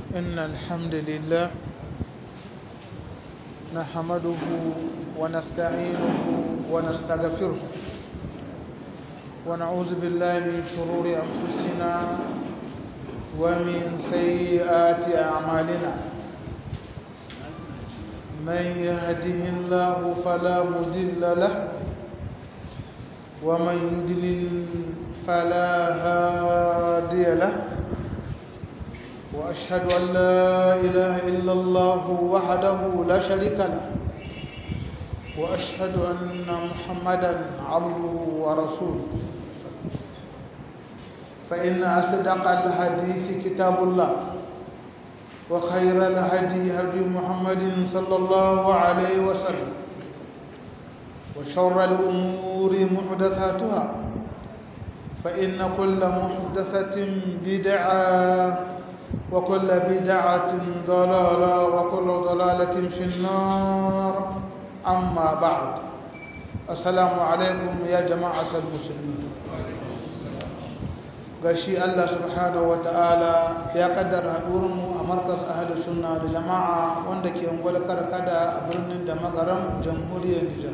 إن الحمد لله نحمده ونستعينه ونستغفره ونعوذ بالله من شرور أنفسنا ومن سيئات أعمالنا من يهده الله فلا مضل له ومن يضلل فلا هادي له وأشهد أن لا إله إلا الله وحده لا شريك له وأشهد أن محمدا عبده ورسوله فإن أصدق الحديث كتاب الله وخير الهدي هدي محمد صلى الله عليه وسلم وشر الأمور محدثاتها فإن كل محدثة بدعة وكل بدعة ضلالة وكل ضلالة في النار أما بعد السلام عليكم يا جماعة المسلمين gashi Allah subhanahu wa ta'ala ya kaddara haɗurinmu a markas ahli sunna da jama'a wanda ke ungwal karkada a birnin da magaran jamhuriyar Nijar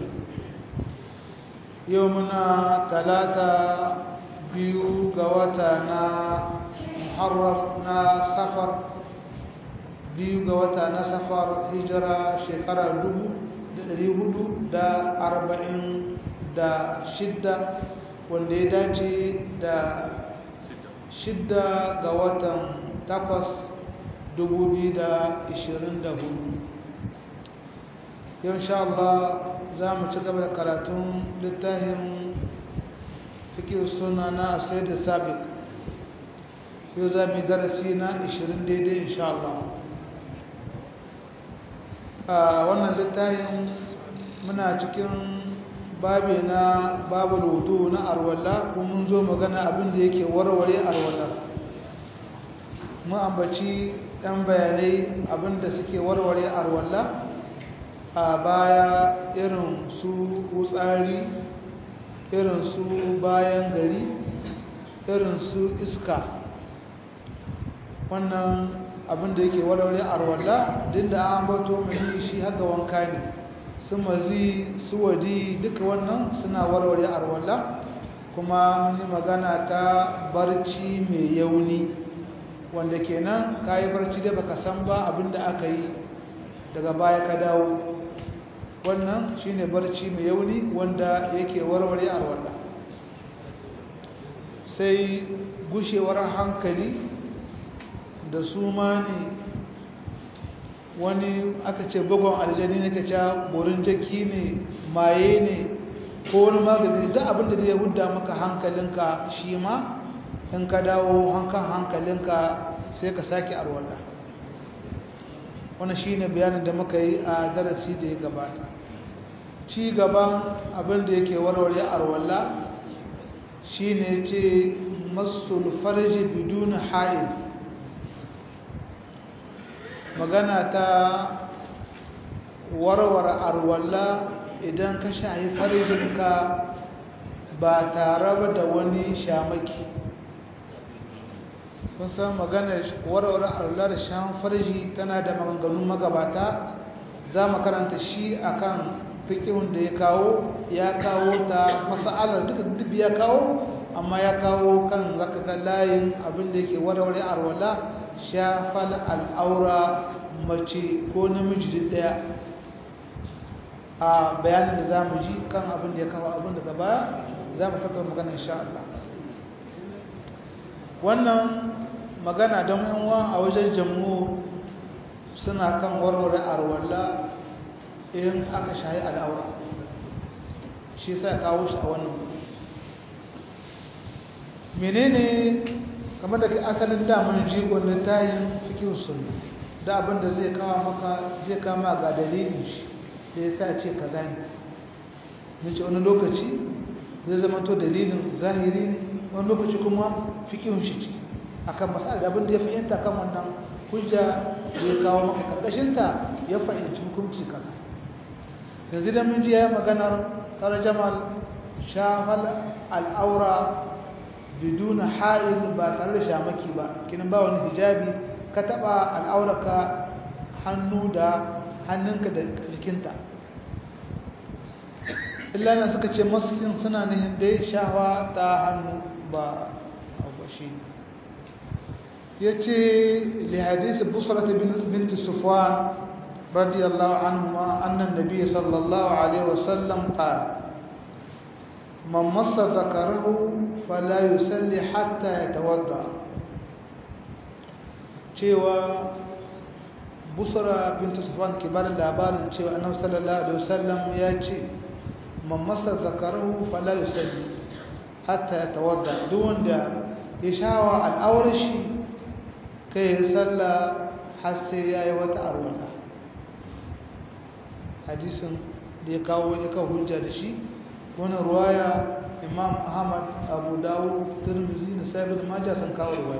yau muna talata biyu ga wata na muharraf na safar biyu ga wata na safar hijira shekarar dubu da ɗari hudu da arba'in da shidda wanda ya dace da shidda ga watan takwas dubu biyu da ishirin da hudu yau sha Allah za mu ci gaba da karatun littafin fikir suna na asai da sabik yau za mu yi darasi na 20 daidai insha Allah a wannan littafin muna cikin babi na babu wudu na arwalla kuma mun zo magana abin da yake warware arwalla mu ambaci ɗan bayanai abin da suke warware arwalla a baya irin su kutsari irin su bayan gari irin su iska wannan abin da yake warware arwalla din da an bato mai shi haka wanka ne su mazi su wadi duka wannan suna warware arwalla kuma mun yi magana ta barci mai yauni wanda kenan ka yi barci da baka san ba abin da aka yi daga baya ka dawo wannan shine barci mai yauni wanda yake warware arwalla sai gushewar hankali da su ma ne wani aka ce bugon aljani ne ka ca borin jaki ne maye ne ko wani magani duk abinda zai hudda maka hankalinka shi ma in ka dawo hankan hankalinka sai ka sake arwalla wani shi ne bayanin da muka yi a darasi da ya gabata ci gaban abinda yake warware arwalla shi ne ce masul farji bidun ha'il magana ta warware arwalla idan ka shahi farjinka ba tare da wani shamaki kun san magana warware arwalla da shan farji tana da maganganun magabata za mu karanta shi akan fikihun da ya kawo ya kawo ta masa'alar duka duk ya kawo amma ya kawo kan zaka ga layin abin da yake warware arwalla shafal al'aura mace ko namiji daya a bayanin da za mu ji kan abin da ya kawo abin daga baya za mu tattara magana insha Allah wannan magana don yanwa a wajen jammu suna kan warware arwalla in aka shahi al'aura shi sa kawo shi a wannan menene kamar da asalin daman jigon littayin fikin sunna da abin da zai kawo maka zai kama ga dalilin shi da ya sa ce kaza ne nace wani lokaci zai zama to dalilin zahiri ne wani lokaci kuma fikin shi ce akan masala da abin da ya fahimta kan wannan hujja da ya kawo maka karkashinta ya fahimci hukunci kaza yanzu da mun ji ya maganar tarjamal shafal al'aura biduna ha'il ba tare da shamaki ba kinan ba wani hijabi ka taba al'auraka hannu da hannunka da jikinta illana suka ce masjidin suna nihin dai shawa ta hannu ba shi ya ce li hadisi busrata binti sufwan radiyallahu anhuma annan nabiy sallallahu alaihi wasallam qala man massa zakarahu fala yusalli hatta yatawadda cewa busra binti sufwan ke bada labarin cewa annabi sallallahu alaihi wasallam ya ce man massa zakarahu fala yusalli hatta yatawadda duk wanda ya shawa al'aurar shi kai ya salla har sai ya yi wata arwala hadisin da ya kawo ya kawo hujja da shi wani ruwaya imam ahmad abu dawo turmizi na sabin maja sun kawo ruwaya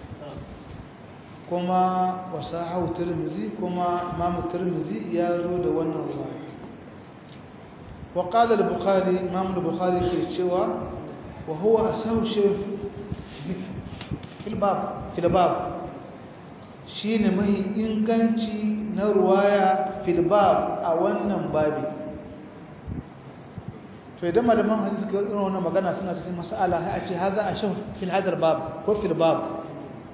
kuma wasu hau turmizi kuma imam turmizi ya zo da wannan ruwaya وقال البخاري امام البخاري في cewa وهو أسهل شيء في الباب في الباب shine mai inganci na ruwaya fil bab a wannan babi to idan malaman hadisi ke irin wannan magana suna cikin mas'ala sai a ce haza a shan fil hadar bab ko fil bab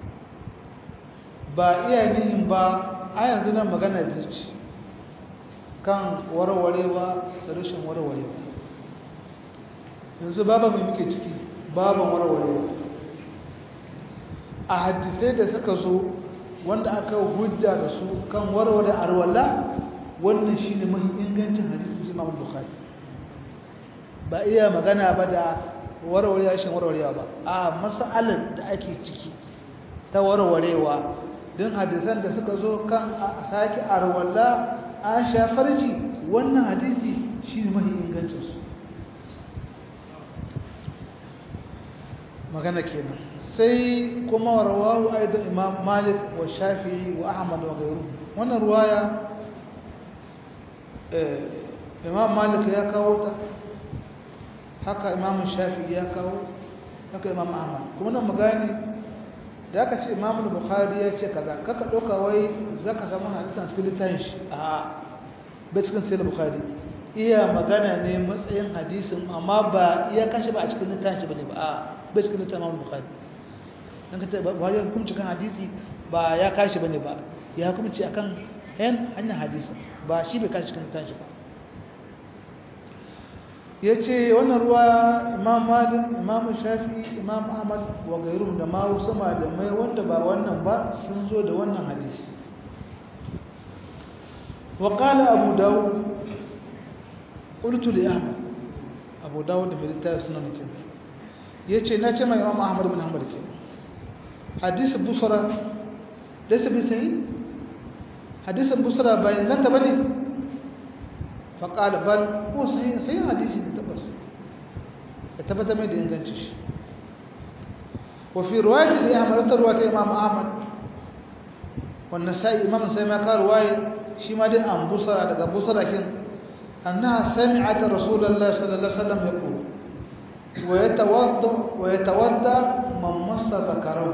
ba iya nihin ba a yanzu nan magana biyu ce kan warwarewa da rashin warwarewa yanzu baban mai muke ciki baban warwarewa a hadisai da suka zo wanda aka hujja da su kan warware arwala wannan shi ne mahi ingancin hadisun imam bukhari ba iya magana ba da warware rashin warwarewa ba a mas'alar da ake ciki ta warwarewa don hadisan da suka zo kan a sake arwala a shafarji wannan hadisi shi ne mahi ingancinsu magana kenan sai kuma rawahu aidan imam malik wa shafi'i wa ahmad wa gairu wannan ruwaya imam malik ya kawo ta haka imam shafi'i ya kawo haka imam ahmad kuma nan magani da aka ce imam bukhari ya ce kaza kaka ɗauka wai zaka samu hadisan cikin littafin shi a bai cikin sai bukhari iya magana ne matsayin hadisin amma ba iya kashi ba a cikin littafin shi bane ba a bai cikin littafin imam bukhari dan ka ba ya hukunci kan hadisi ba ya kashi bane ba ya hukunci akan yan hanyar hadisi ba shi bai kashi cikin littafin shi ba yace wannan ruwa imam malik imam shafi imam ahmad wa gairum da ma wasu malamai wanda ba wannan ba sun zo da wannan hadisi wa qala abu dawud qultu li ahmad abu dawud da littafin sunan kin yace na ce mai imam ahmad bin hanbal ke hadisi busra laysa bi sahih hadisi busra bayan nan ta bane فقال بل هو صحيح صحيح حديثي تبس ثبت من انغانتش وفي روايه الاحمد روايه امام احمد والنسائي امام النسائي ما قال روايه شي ما دي ان بصرى daga بصرى kin انها سمعت رسول الله صلى الله عليه وسلم يقول ويتوضا ويتوضا من مس ذكره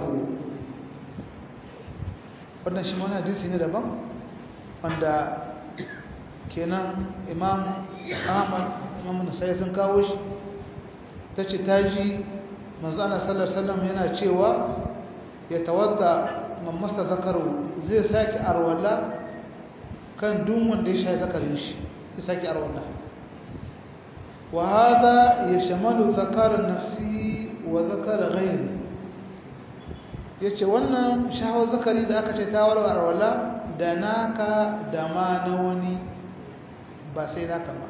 wannan shi mana hadisi ne daban wanda kenan imam ahmad imam nasai sun kawo shi ta ce ta ji manzana sallallahu yana cewa ya tawadda mamasta zakaru zai sake arwala kan duk wanda ya sha zakarin shi zai sake arwala wa hada yashmalu zakar nafsi wa zakar ghayri yace wannan shahawa zakari da aka ce ta warware arwala da naka da ma na wani ba sai naka ba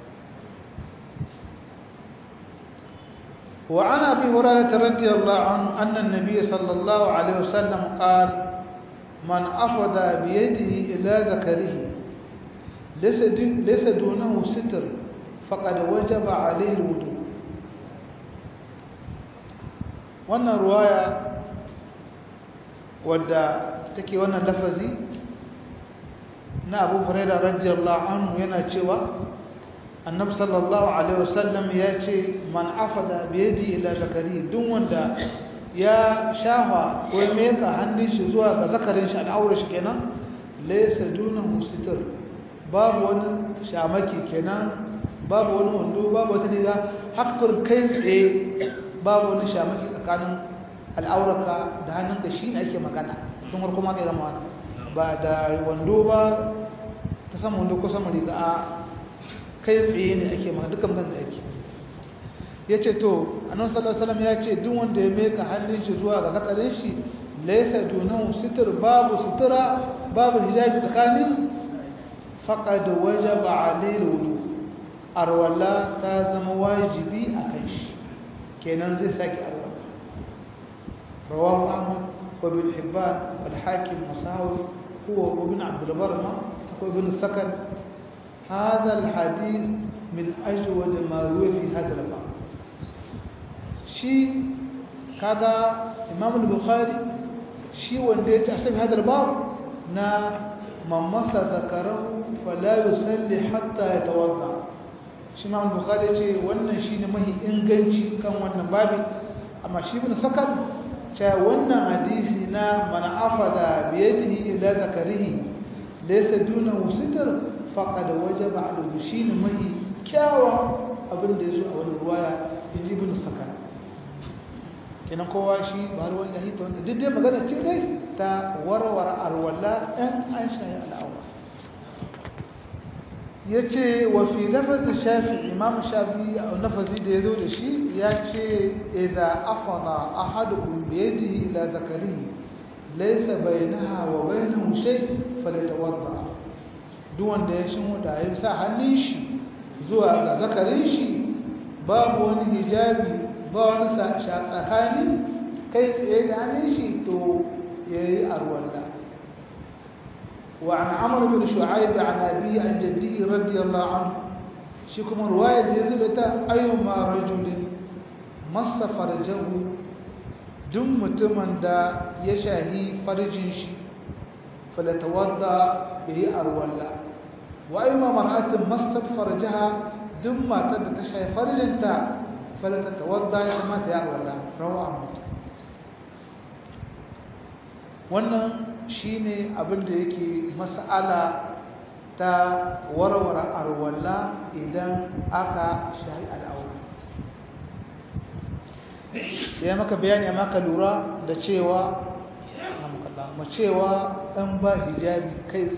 وعن ابي هريره رضي الله عنه ان النبي صلى الله عليه وسلم قال من افض بيده الى ذكره ليس ليس دونه ستر فقد وجب عليه الوضوء wannan ruwaya wadda take wannan lafazi na abu huraira radiyallahu anhu yana cewa annabi sallallahu alaihi wasallam ya ce man afada bi yadi ila zakari duk wanda ya shafa ko ya meka hannun shi zuwa ga zakarin shi al'aura shi kenan laysa dunahu sitr babu wani shamaki kenan babu wani wando babu wata riga hakkar kai tsaye babu wani shamaki tsakanin al'aurarka da hannunka shi ne ake magana tun har kuma ka zama ba da wando ba ta sama wando ko sama riga a kai tsaye ne ake magana dukkan ban da ake ya ce to annan sallallahu ya ce duk wanda ya meka hannun shi zuwa ga zakarin shi laisa dunahu sitir babu sutura babu hijabi tsakanin faqad wajaba alayhi wudu arwala ta zama wajibi a kan shi kenan zai saki arwala rawahu ahmad wa bin hibban wal hakim masawi huwa ibn abd al-bar ma ko ibn sakan هذا الحديث من أجود ما روي في هذا الباب shi kaga imam al-bukhari shi wanda ya ce asali hadar babu na mamasa zakarahu fala yusalli hatta yatawadda shi imam al-bukhari ya ce wannan shine mahi inganci kan wannan babi amma shi ibn sakan cewa wannan hadisi na man afada bi yadihi ila zakarihi laysa dunahu sitr faqad wajaba alayhi shine mahi kyawa abin da yazo a wannan ruwaya ibn sakan kenan kowa shi ba ruwan lahi ta wanda duk dai magana ce dai ta warware alwala ɗan an shayi al'aura ya ce wa fi lafazin shafi imam shafi a lafazi da ya zo da shi ya ce idza afada ahadukum bi yadihi ila zakarihi laysa bainaha wa bainahu shay falyatawadda duk wanda ya shi da ya sa hannun shi zuwa ga zakarin shi babu wani hijabi ba wani tsakani kai tsaye da hannun shi to ya yi arwalla wa an amur bin shu'aib an abi an jaddi radiyallahu anhu shi kuma ruwayar da ya zo ta ayyuma rajulin masa farjahu duk mutumin da ya shahi farjin shi falatawadda ya yi arwalla wa ayyuma mar'atin masa farjaha duk matar da ta shahi farjinta فلتتوضا ya kamata ya alwala rawa Ahmad wannan shine abin da yake mas'ala ta warware arwala idan aka shahi al'aura ya maka bayani amma ka lura da cewa mu cewa dan ba hijabi kai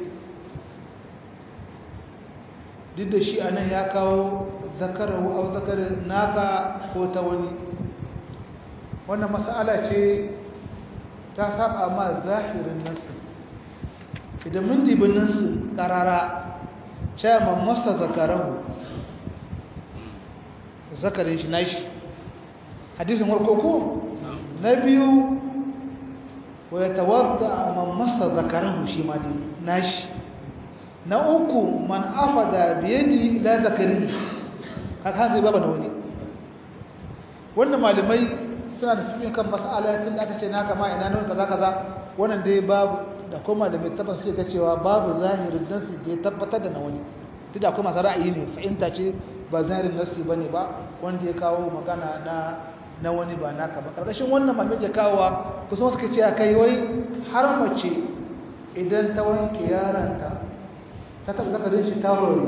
duk da shi anan ya kawo zakarahu au zakar naka ko ta wani wannan mas'ala ce ta saba ma zahirin nasu idan mun dibi nasu karara cewa man masa zakarahu zakarin shi nashi hadisin farko ko na biyu wa yatawadda man masa zakarahu shi ma dai nashi na uku man afada biyadi la zakari haka zai baba da wani wannan malamai suna da fiye kan mas'ala tun da aka ce naka ma ina nan kaza kaza wannan dai babu da kuma da mai tabbata sai ga cewa babu zahirin nasi da ya tabbatar da na wani duk da akwai masu ra'ayi ne fahimta ce ba zahirin nasi bane ba wanda ya kawo magana na na wani ba naka ba karkashin wannan malamai ke kawowa kusan suka ce kai wai har mace idan ta wanke yaranta ta taɓa zakarin shi ta wuri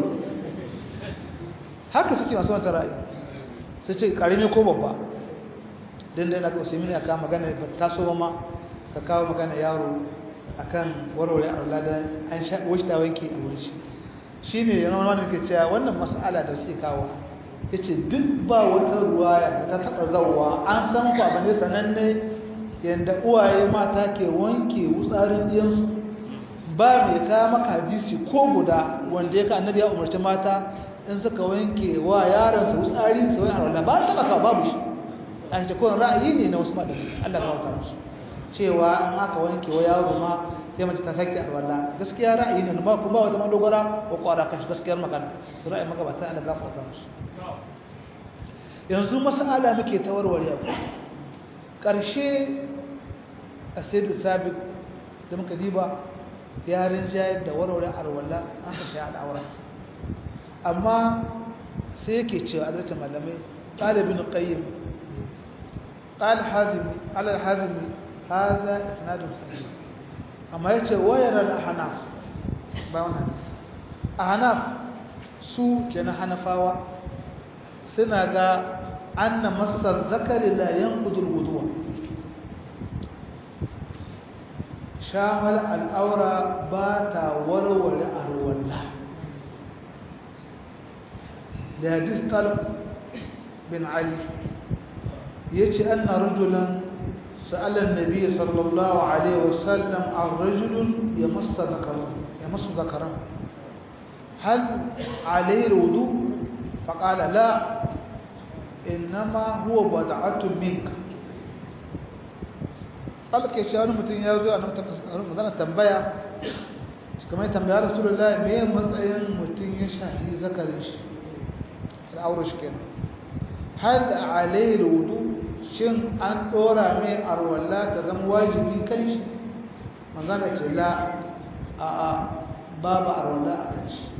haka suke masu wata ra'ayi su ce ƙarami ko babba don da yana ga wasu mini aka magana ba ta so ma ka kawo magana yaro a kan warware a wuladan an sha wasu ta wanke a wurin shi shi ne yana wani ke cewa wannan mas'ala da suke kawo ya ce duk ba wata ruwaya da ta taɓa zauwa an san ku abin da sananne yadda uwaye mata ke wanke wutsarin ɗiyansu ba mai kawo maka hadisi ko guda wanda ya ka annabi ya umarci mata in suka wanke wa yaron su tsari su wani arwala ba ta baka babu shi a shi kowane ra'ayi ne na wasu madani Allah ka wata musu cewa in aka wanke wa yaro ma ya mace ta sake arwala gaskiya ra'ayi ne ba ku ba wata madogara ko kwara kan shi gaskiyar magana ra'ayi maka ba ta Allah ka wata musu yanzu mas'ala muke ta warware ku karshe a sai da sabiq da muka diba yarin jayar da warware arwala an ka sha al'aura amma sai yake cewa adalcin malamai ɗalibin ƙayyim قال حازم على الحازم هذا اسناد صحيح اما yace wayar al-ahnaf ba wannan hadisi ahnaf su kenan hanafawa suna ga anna masar zakari la yanqudu al-wudu'a shawal al-awra ba ta warware arwalla da hadis talib bin ali yace anna rajulan سأل النبي صلى الله عليه وسلم عن رجل يمس ذكره يمس ذكره هل عليه الوضوء فقال لا إنما هو بدعة منك قال كي شانو متين يازو أنا مثلا تنبيا كما تنبيا رسول الله مين مسأين متين يشهي ذكرش الأورش كده هل عليه الوضوء shin an ɗora mai arwalla ta zama wajibi kan shi manzana ce la a a babu arwalla a kan shi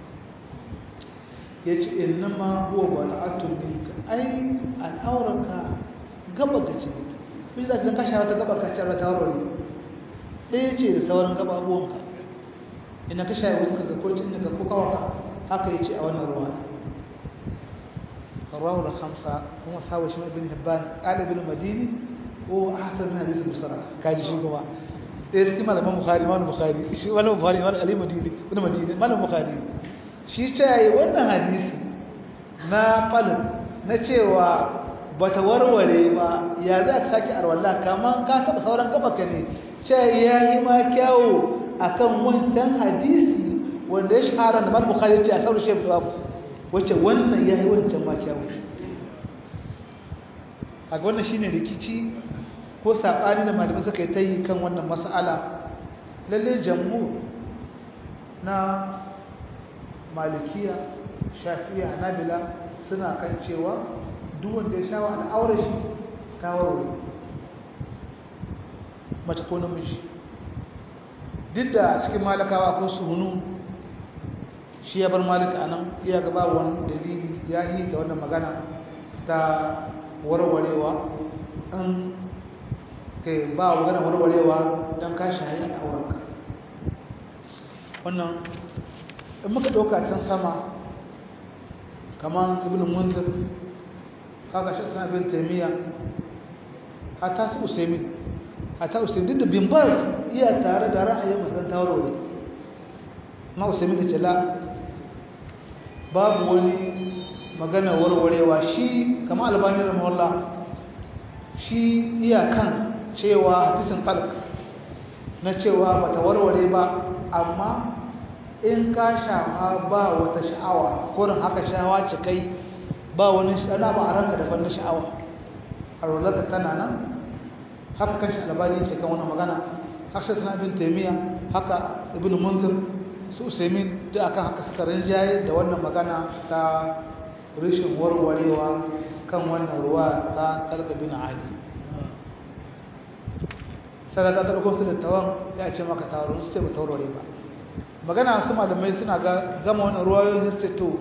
ya ce inna ma huwa ba ta'atun minka ai al'aurarka gaba ka ce bi za ka kashe wata gaba ka ce ta wurare ɗaya ce da sauran gaba abuwanka ina ka shaye wasu ka ko inda ka ko kawaka haka ya ce a wannan ruwa رواه الخمسة هم أصحاب شمال بن هبان قال ابن المديني هو أحسن من حديث بصراحة كاجي شو كما إيش كما لما بخاري ما بخاري شو ولا بخاري ولا علي مديني ولا مديني ما بخاري shi tayi wannan hadisi na falin na cewa bata warware ba ya za ka saki arwallah kaman ka taba sauran gaba ka ne ce yayi ma kyawu akan wancan hadisi wanda ya shahara da Bukhari ce a sauran shi babu wacce wannan ya yi wancan ma kyawu a ga wannan shine rikici ko saɓani da malamai suka yi ta yi kan wannan mas'ala lalle jammu na malikiya shafiya hanabila suna kan cewa duk wanda ya shawa al'aurar shi ta warware mace ko namiji duk da cikin malakawa akwai suhunu shi ya bar malika nan iya gaba wani dalili ya yi da wannan magana ta warwarewa in kai ba magana warwarewa don ka shayi a aurenka wannan in muka ɗauka can sama kamar ibn munzir haka shi suna bin taimiyya hata su usaimin hata usaimin duk da bimbar iya tare da ra'ayin masan tawarware na usaimin da ce la babu wani magana warwarewa shi kama albani da mahalla shi iyakan cewa hadisin falk na cewa bata warware ba amma in ka shafa ba wata sha'awa kurin haka sha'awa ce kai ba wani sha'awa ba a ranka daban na sha'awa a rozarka tana nan haka kan shi albani yake kan wani magana haka suna bin taimiyya haka ibn munzir su usaimin da akan haka suka rinjaye da wannan magana ta rishin warwarewa kan wannan ruwa ta kalkabin ali sadaka ta ɗauko su da tawan ya ce maka taron su ce ba taurare ba magana su malamai suna gama wannan ruwayoyin su ce to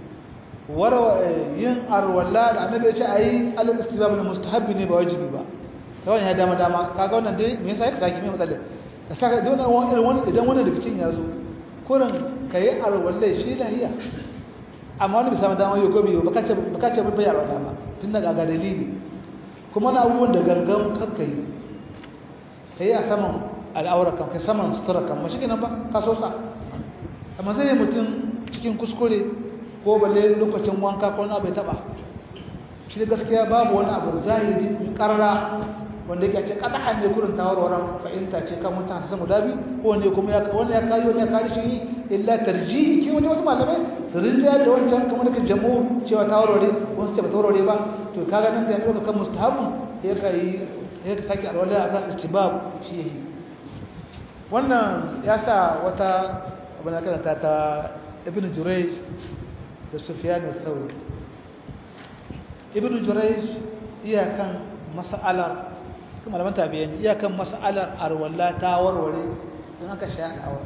yin arwalla da annabi ya ce a yi alal istibab na mustahabbi ne ba wajibi ba ta wani ya dama dama kaga wannan dai me yasa ya saki mai matsalar ka saka don wani idan wani daga cikin ya zo kurin ka yi arwalle shi lahiya amma wani bisa dama yau gobe ba ka ce bai arwalla ba tun daga ga dalili kuma na abubuwan da gangan kakka yi ka yi a saman al'aurakan ka saman suturakan mashi kenan ba ka so sa amma zai yi mutum cikin kuskure ko balle lokacin wanka ko na bai taba shi da gaskiya babu wani abu zahiri karara wanda yake ce kada an ne kurin tawarwaran fahimta ce kan mutan ta samu dabi ko wanda kuma ya wanda ya kayi wanda ya kayi shi illa tarjihi ke wani wasu malamai su rinja da wancan kamar da jamu cewa tawarware wasu ce ba tawarware ba to kaga nan da ya ɗauka kan mustahabun ya kai ya ka sake alwala a kan istibab shi yake wannan ya sa wata abin da karanta ta ibn jurayj da sufyan al-thawri ibn jurayj iyakan mas'alar kuma malaman tabi'in iyakan mas'alar arwalla ta warware don aka sha al'aura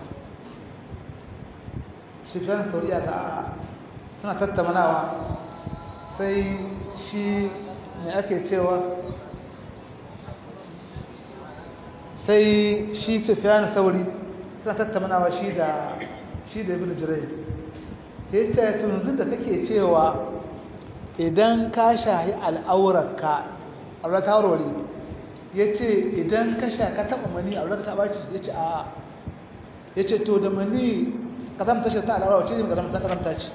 sufyan al-thawri ya ga suna tattaunawa sai shi ne ake cewa sai shi sufiyan sauri suna tattaunawa shi da shi da ibn jirai ya ce tunzu da kake cewa idan ka shahi al'aurarka aure ta warware ya ce idan ka sha ka taɓa mani aure ta ɓaci ya ce a ya ce to da mani ƙazamta shi ta al'aurar wacce ne ƙazamta ƙazamta ce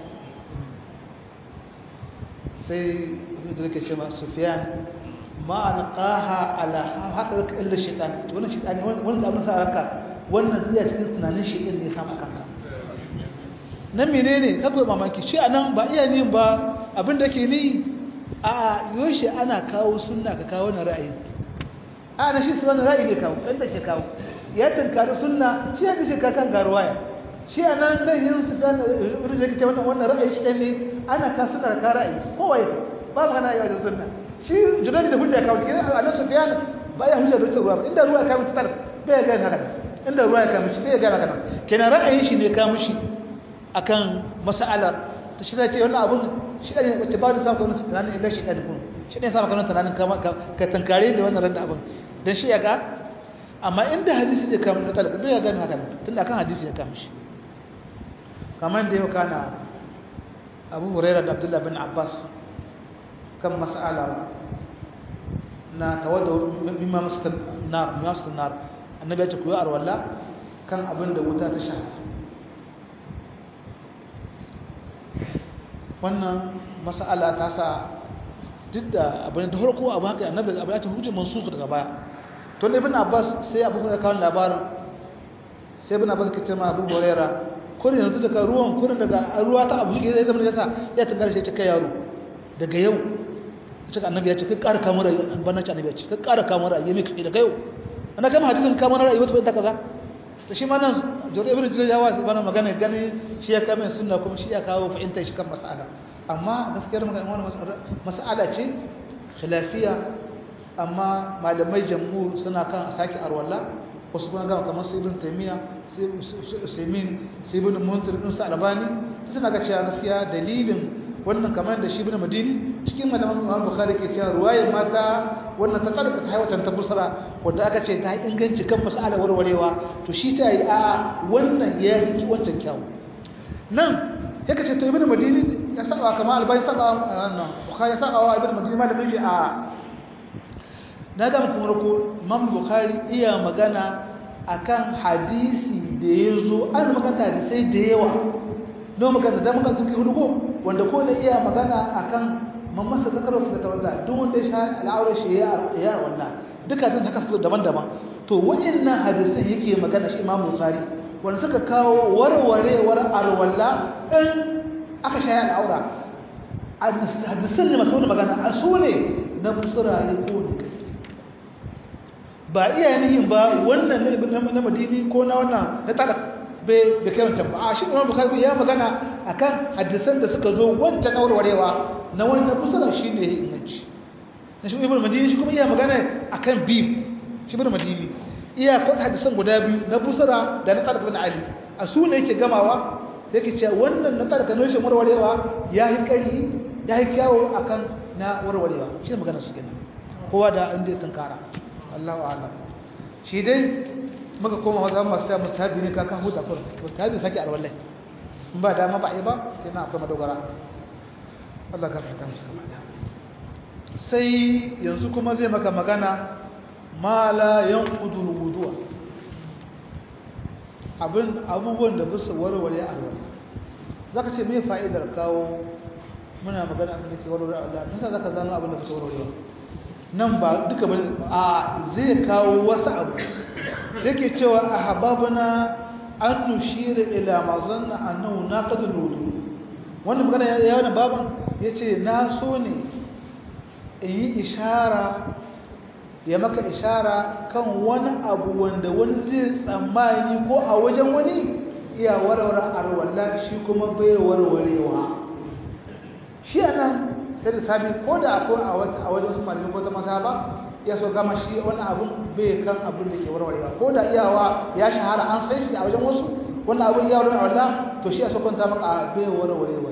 sai ibn jirai ke ce ma sufiyan ma an ƙaha ala haka zaka illa shaitan wannan shaitan wanda abin sa ranka wannan iya cikin tunanin shaitan ne ya samu kanka nan menene kakwai mamaki shi anan ba iya nin ba abin da ke ni a yoshi ana kawo sunna ka kawo na ra'ayi a na shi su wani ra'ayi ne kawo ɗan da shi kawo ya tunkari sunna shi ya bishe kakan garuwaya shi a nan lahin su gane wurin da ke wannan wannan ra'ayi shi ɗan ne ana ka suna da ka ra'ayi kowa ya ba mu hana yau da sunna shi junani da hujja kawo cikin annabi sufyan ba ya hujja da ruwa ba inda ruwa ya kawo tar bai ga haka inda ruwa ya kawo shi bai ga haka kenan ra'ayin shi ne kawo shi akan mas'alar to shi zai ce wannan abun shi ne wacce ba da sa ko wannan tunanin illa shi ɗan kun shi ne sa maka tunanin ka tankare da wannan ran abun dan shi ya ga amma inda hadisi zai kawo da talaka bai ga haka tunda akan hadisi ya kawo shi kamar da yau kana Abu Hurairah da Abdullah bin Abbas kan mas'ala na tawadda mimma masal nar mimma masal nar annabi ya ce ku yi arwalla kan abin da wuta ta sha wannan mas'ala ta sa duk da abin da farko abu haka annabi abu ya ce hujjar mansukh daga baya to ne ibn abbas sai abu hurairah kawo labarin sai ibn abbas kace ma abu hurairah kurin yanzu daga ruwan kurin daga ruwa ta abu ya zama ya sa ya tangar shi ta kai yaro daga yau cika annabi ya ce kai ƙara kamar ra'ayi an bana ci annabi ya ce kai ƙara kamar ra'ayi mai kai daga yau ana kama hadisin kamar ra'ayi wata bai ta kaza to shi ma nan jori ibn jira ya wasu bana magana gani shi ya kama sunna kuma shi ya kawo fahimtar shi kan mas'ala amma gaskiyar magana wannan mas'ala ce khilafiya amma malamai jamhur suna kan saki arwalla wasu kuma gama kamar su ibn taymiya sai usaimin sai ibn munzir din sa albani suna ga cewa gaskiya dalilin wannan kamar da shi ibn madini cikin malaman Imam Bukhari ke cewa ruwayar mata wannan ta kada ta haiwatan ta busra wanda aka ce ta yi inganci kan mas'ala warwarewa to shi ta yi a wannan ya yi wancan kyau nan sai ka ce to ibn madini ya saba kamar albani saba wannan Bukhari ya saba wa ibn madini malamin shi a na ga muku rako Imam Bukhari iya magana akan hadisi da ya zo an magana hadisai da yawa don magana da magana suke hudu ko wanda ko da iya magana akan mamasa zakar wasu da tawadda duk wanda ya sha al'aurar shi ya ya wannan duka zan haka su daban-daban to waɗannan hadisan yake magana shi Imam Bukhari wanda suka kawo warwarewar alwala in aka sha al'aura hadisan ne masu magana a su ne na musuraye ko ne kai ba iya nihin ba wannan na madini ko na wannan na talak bai kai wancan ba a shi imam bukari ya magana akan hadisan da suka zo wancan aurwarewa na wannan musala shi ne inganci na shi ibn madini shi kuma iya magana akan biyu shi ibn madini iya kwata hadisan guda biyu na busara da na talak bin ali a su ne yake gamawa yake cewa wannan na talak na rashin warwarewa ya yi ƙarfi ya yi kyawo akan na warwarewa shi ne magana su kenan kowa da inda ya tunkara Allahu a'lam shi dai muka koma wajen masu sai mustahabi ne kaka huta kur mustahabi sake alwallai in ba dama ba ai ba yana akwai madogara Allah ka fata musu gaba sai yanzu kuma zai maka magana ma la yanqudu alwudu'a abin abubuwan da bisa warware alwala zaka ce me fa'idar kawo muna magana abin da ke warware alwala nisa zaka zano abin da bisa warware nan ba duka ba a zai kawo wasu abu yake cewa a hababuna an nushira ila mazanna annahu naqadul wudu wannan magana ya wani baban yace na so ne in yi ishara ya maka ishara kan wani abu wanda wani zai tsammani ko a wajen wani iya warware arwalla shi kuma bai warwarewa shi anan sai da sami ko da akwai a wajen wasu malamai ko ta masa ba ya so gama shi wani abun bai kan abin da ke warwarewa ko da iyawa ya shahara an sai shi a wajen wasu wannan abin ya warware Allah to shi ya so kwanta maka a bai warwarewa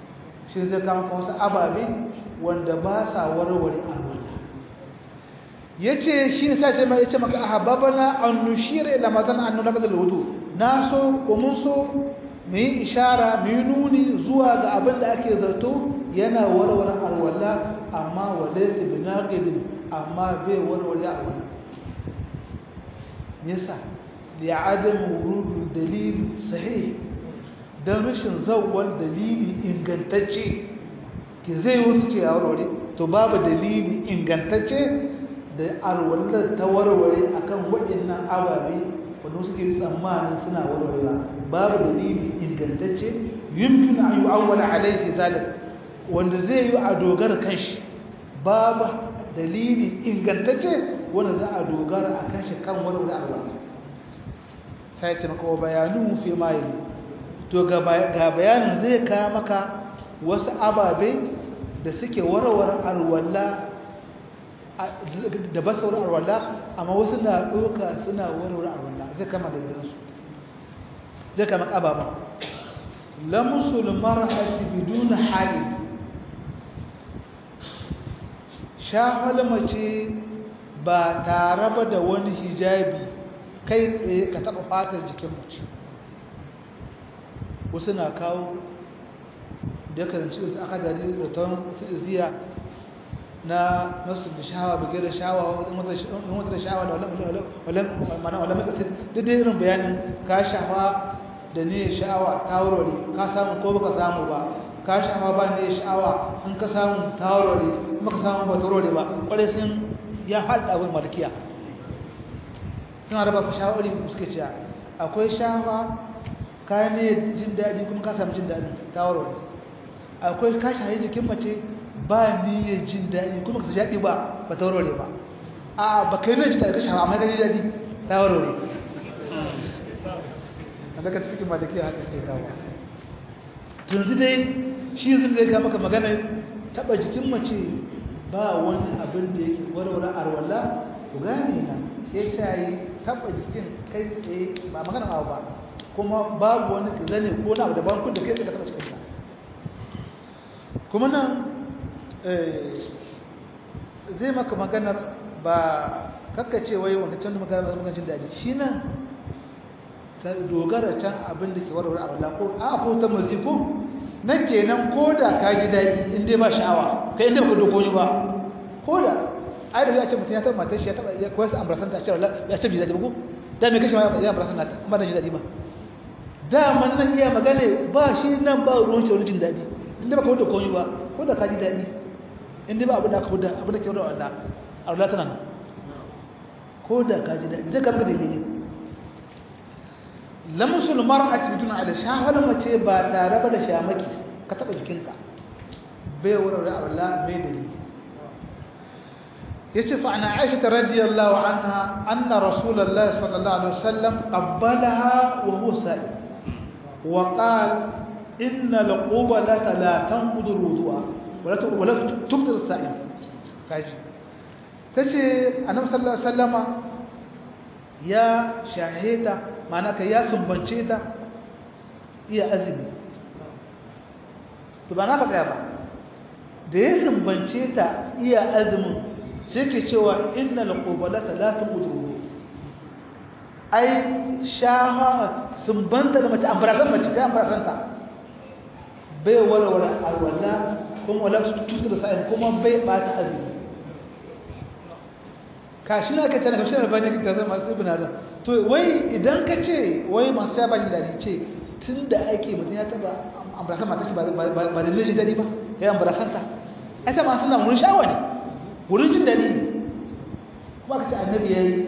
shi zai kama ka wasu ababe wanda ba sa warware Allah yace shi ne sai mai yace maka ahabbana an nushira ila matan an nuna kadal wudu na so ko mun so mu yi ishara mu yi nuni zuwa ga abin da ake zato yana warware alwala amma walaysa binaqidin amma bai warware alwala yasa li'adam wurud dalil sahih dan rashin zawwal dalili ingantacce ki zai wasu ce a warware to babu dalili ingantacce da alwallar ta warware akan waɗannan ababe wanda suke tsammanin suna warwarewa babu dalili ingantacce yumkin an yu'awwala alayhi zalik wanda zai yi a dogara kanshi babu dalili ingantacce wanda za a dogara a kanshi kan warware alwala sai ce maka bayanu fi mai to ga bayanin zai kawo maka wasu ababe da suke warware alwala da ba sauran arwalla amma wasu na ɗoka suna warware arwalla zai kama da gidansu zai kama ƙababa lamusul mar'ati biduna hali shafal mace ba tare ba da wani hijabi kai tsaye ka taɓa fatar jikin mace wasu na kawo da karanci su aka dari da ta ziya na nasu da shawa buge da shawa in wata da shawa da mana wala mai kasir duk da irin bayanin ka shawa da ne sha'awa ta wurare ka samu ko baka samu ba ka shawa ba ne sha'awa in ka samu ta wurare in baka samu ba ta wurare ba kwarai sun ya haɗa abin malkiya suna raba shawarwari suke cewa akwai shawa ka ne jin daɗi kuma ka samu jin daɗin ta wurare akwai ka shahi jikin mace ba niyyar jin daɗi kuma ka jaɗi ba ba ta warware ba a ba kai ne jin daɗi ka shafa amma ka ji daɗi ta warware a daga cikin ma da ke haka sai kawo tunzi dai shi zai zai ga maka magana taɓa jikin mace ba wani abin da yake warware arwala ku gane na ya cayi taɓa jikin kai tsaye ba magana ma ba kuma babu wani zane ko na abu daban kun da kai tsaye ka taɓa cikinsa kuma nan zai maka maganar ba kakkace wai wanda can da magana ba jin daɗi shi nan ta dogara can abin da ke warware a wala ko a ko ta maziko nan kenan ko da ka ji daɗi in dai ba sha'awa kai inda baka dogo ba ko da ai da ya ce mutum ya taɓa matar shi ya taɓa ya koyar sa ambrasan ta cewa ya ce bi daɗi ba ko da me kashe ma ya ambrasan nata amma da ji daɗi ba daman nan iya magana ba shi nan ba ruwan shi wani jin daɗi inda baka wuce komai ba ko da ka ji daɗi inda ba abin da aka wuce abin da ke wuce Allah Allah tana nan ko da ka ji daɗi zai karɓi da ne lamusul mar'ati bidun ala shahal mace ba tare ba da shamaki ka taba jikinka bai wurin Allah mai dalili yace fa ana Aisha radiyallahu anha anna rasulullahi sallallahu alaihi wasallam qabbalaha wa huwa sa'id wa qala إن القبلة لا تنقض الوضوء ولا ولا تفطر الصائم كاجي تجي النبي صلى الله عليه وسلم يا شاهدة معناك يا سنبنشيتا يا أزمي to ba na faɗa ba da ya sumbance ta iya azumin sai ke cewa innal qubalata la tuqdu ai shaha sumbanta da mace ambarazan mace da ambarazan ta bai walwala alwala kuma wala tutu da sa'in kuma bai bata azumi kashi na kai tana kashi na bani da zama sai bin azam to wai idan ka ce wai masu ya bashi dadi ce tun da ake mutum ya taba ambarakan mata ce ba da lejin dadi ba ya ambarakan ta ai ta masu na wurin sha'awa ne wurin jin dadi kuma ka ce annabi ya yi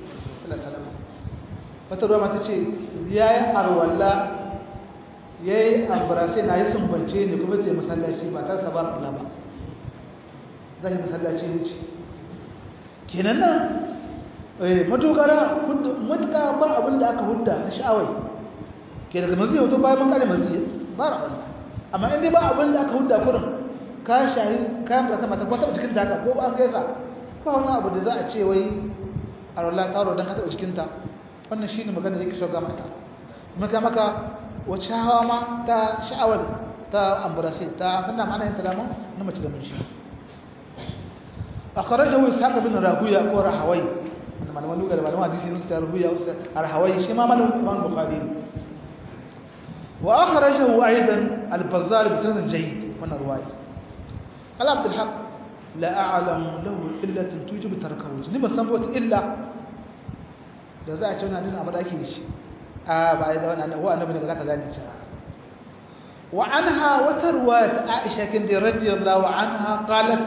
wata ruwa mata ce ya yi arwalla ya yi ambarasai na yi sumbance ne kuma zai masallaci ba ta saba kula ba za yi masallaci wuce kenan nan matogara matuka ba abin da aka hudda na sha'awai ke daga mazi hoto bayan makare mazi ba rabanta amma inda ba abin da aka hudda kurin ka shahi kayan barasa mata kwata cikin ta haka ko ba an gaisa ba wani abu da za a ce wai a rola taro don haka jikinta wannan shi ne magana da yake shauga mata maka maka wacce hawa ma ta sha'awar ta amburase ta sannan ma'ana yin talamun na mace da mace akhrajahu ishaq bin rahuya ko rahawai malaman lugar malaman hadisi ne su rahuya rahawai shi ma malamin imam bukhari wa akhrajahu aidan al-bazzar bi sanad jayyid wannan ruwaya qala abd al-haq la a'lamu lahu illatan tujibu tarkahu ni ban san wata illa da za a ce wannan hadisin abu da ake shi a ba ya da wannan wa annabi ne zaka zani ta wa anha wata ruwaya ta Aisha kin da radiyallahu anha qalat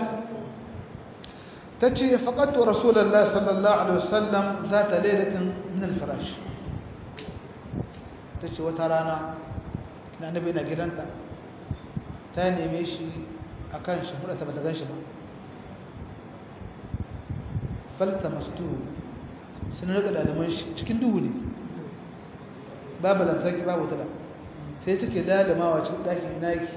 tace faqatu rasulullahi sallallahu alaihi wasallam zata lailatin min al-firash tace wata rana na annabi na gidanta ta neme shi akan shi mura ta bata ganshi ba falta mastu sun rika dalaman shi cikin duhu ne babu lantarki babu tala sai take dalamawa cikin ɗakin naki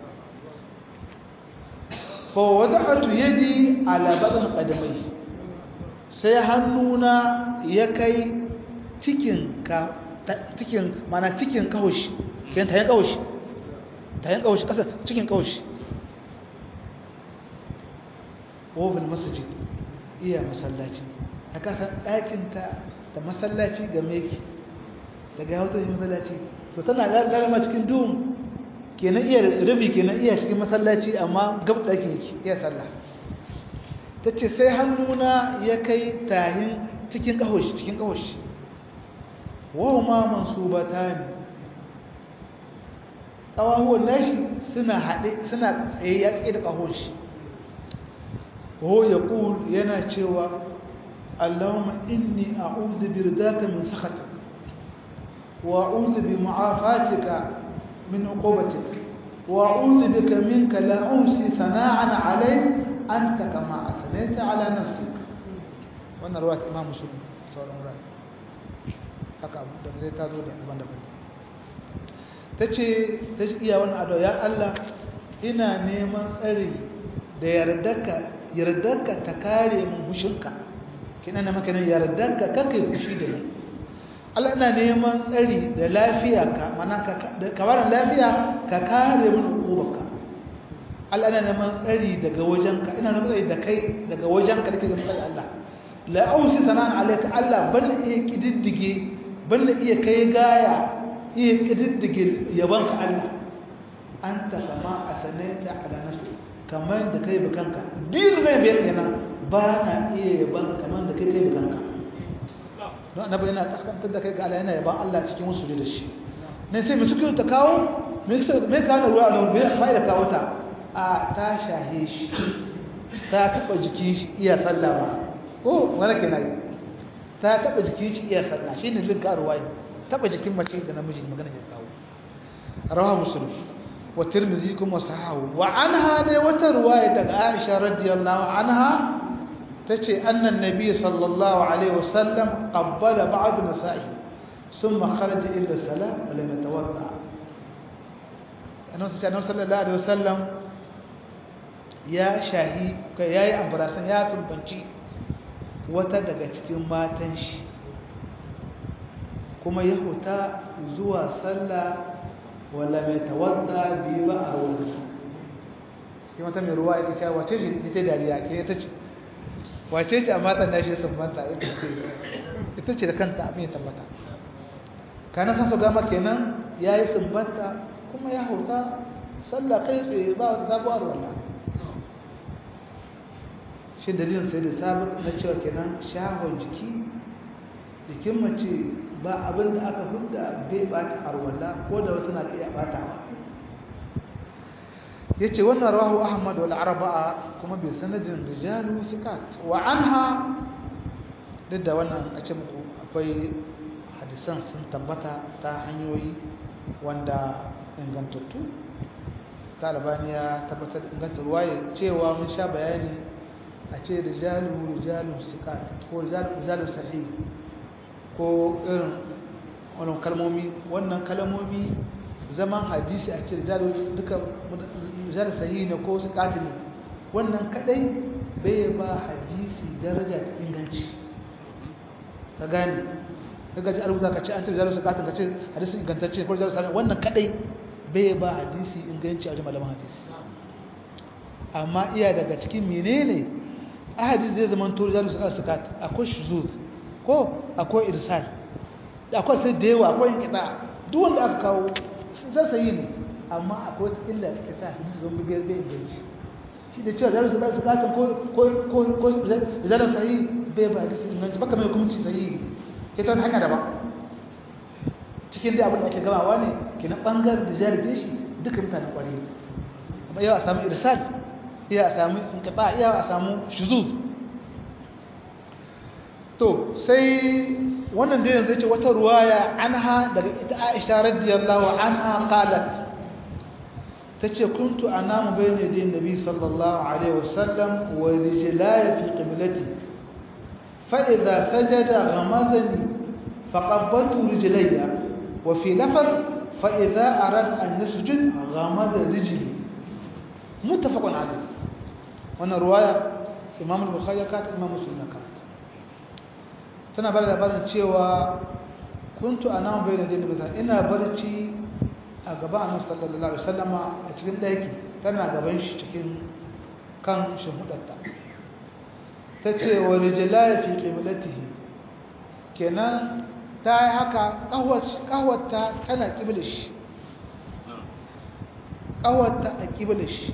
fa wada'atu yadi ala badan qadamai sai hannuna ya kai cikin ka cikin mana cikin kawoshi kan tayin kawoshi tayin kawoshi kasa cikin kawoshi wofin masjid iya masallaci aka san ɗakinta da masallaci ga meki daga ya wata masallaci to tana lalama cikin duhun kenan iya rabi kenan iya cikin masallaci amma gab ɗakin yake iya sallah ta ce sai hannuna ya kai tahin cikin ƙahoshi cikin ƙahoshi wahu ma mansubata ne ƙawahuwan nashi suna haɗe suna tsaye ya tsaye da ƙahoshi وهو يقول ينا تشوى اللهم إني أعوذ برداك من سخطك وأعوذ بمعافاتك من عقوبتك وأعوذ بك منك لا أوصي ثناء عليك أنت كما أثنيت على نفسك وأنا رواية إمام مسلم صلى الله عليه وسلم haka abu da zai tazo da daban-daban ta ce ta iya wani ado ya Allah ina neman tsari da yardarka yardarka ta kare mun hushinka kina na maka nan yardarka kake fushi da ni Allah ina neman tsari da lafiya ka mana ka ka bar lafiya ka kare mun hukubarka Allah ina neman tsari daga wajenka ina neman tsari da kai daga wajenka dake neman tsari Allah la ausi sanan alayka Allah ban iya kididdige ban iya kai gaya iya kididdige yabanka Allah anta kama asanaita ala nafsi kamar da kai bakanka din zai biyar kenan ba na iya yaban kamar da kai kai bakanka don annabi yana kaskantar da kai ga Allah yana yaban Allah cikin wasu da shi ne sai mutum ta kawo me me kawo ruwa da me fa'ida kawo ta a ta shahe shi ta taba jikin shi iya sallah ba ko wala kenan ta taba jikin shi iya sallah shine linka ruwaya taba jikin mace da namiji magana ya kawo rawahu muslim والترمذي كما صححه وعنها ne wata ruwaya daga Aisha radiyallahu anha tace annan nabi sallallahu alaihi wasallam qabbala ba'd nisa'i thumma kharaja ila salat wa lam yatawadda annabi sallallahu alaihi wasallam ya shahi kai yayi ambrasan ya sumbanci wata daga cikin matan shi kuma ya huta zuwa sallah wala mai tawadda bi ba a wani cikin wata mai ruwa ita cewa wace ce ita dariya ke ita ce wace ce a matan nashi sun banta ita ce ita ce da kanta abin ya tabbata kana san su gama kenan ya yi sumbanta kuma ya hauta sallah kai tsaye ba wata sabuwar wallah shi dalilin sai da sabon na cewa kenan shahon jiki jikin mace ba abin da aka hudda bai bata arwalla ko da wasu na iya batawa yace wannan rawahu ahmad wal arba'a kuma bi sanadin rijalu thiqat wa anha duk da wannan a ce muku akwai hadisan sun tabbata ta hanyoyi wanda ingantattu talibani ya tabbatar ingantar ruwaye cewa mun sha bayani a ce rijalu rijalu thiqat ko rijalu sahih ko irin wannan kalmomi wannan kalmomi zaman hadisi a ce duka rijal sahihi ne ko su katili wannan kadai bai ba hadisi daraja ta inganci ka gane ka gaji arubuta ka ce an ce rijal su katili ka ce hadisi ingantacce ko rijal sahihi wannan kadai bai ba hadisi inganci a wajen malaman hadisi amma iya daga cikin menene ahadi zai zama to rijalu sikat akwai shuzuz ko akwai irsal akwai sai da yawa akwai kiɗa duk wanda aka kawo zai sayi ne amma akwai wata illa take sa hadisi zan bibiyar bai inganci shi da cewa rijalu sikat ko ko ko ko rijalu sahihi bai ba hadisi inganci baka mai hukunci sahihi ke ta hanya daban cikin dai abin da ake gamawa ne ke na ɓangaren da jaririn shi duka mutanen ƙwari amma yau a samu irsal iya a samu inkaɓa iya a samu shuzuz to sai wannan da yanzu ce wata ruwaya anha daga ita aisha radiyallahu anha qalat tace kuntu anamu bayna yadayn nabi sallallahu alaihi wasallam wa rijlaya fi qiblati fa idha sajada ghamazani faqabbaltu rijlayya وفي لفظ فإذا أراد أن يسجد غمد رجله متفق عليه وانا رواية إمام البخاري كانت إمام مسلم كانت تنا بلد بلد cewa كنت أنام بين يدي النبي ina barci a gaban Annabi sallallahu alaihi wasallam a cikin daki tana gaban shi cikin kan shimhudarta tace wa rijlaya fi qiblatihi kenan ta yi haka ƙawarta tana ƙiblish ƙawarta a ƙiblish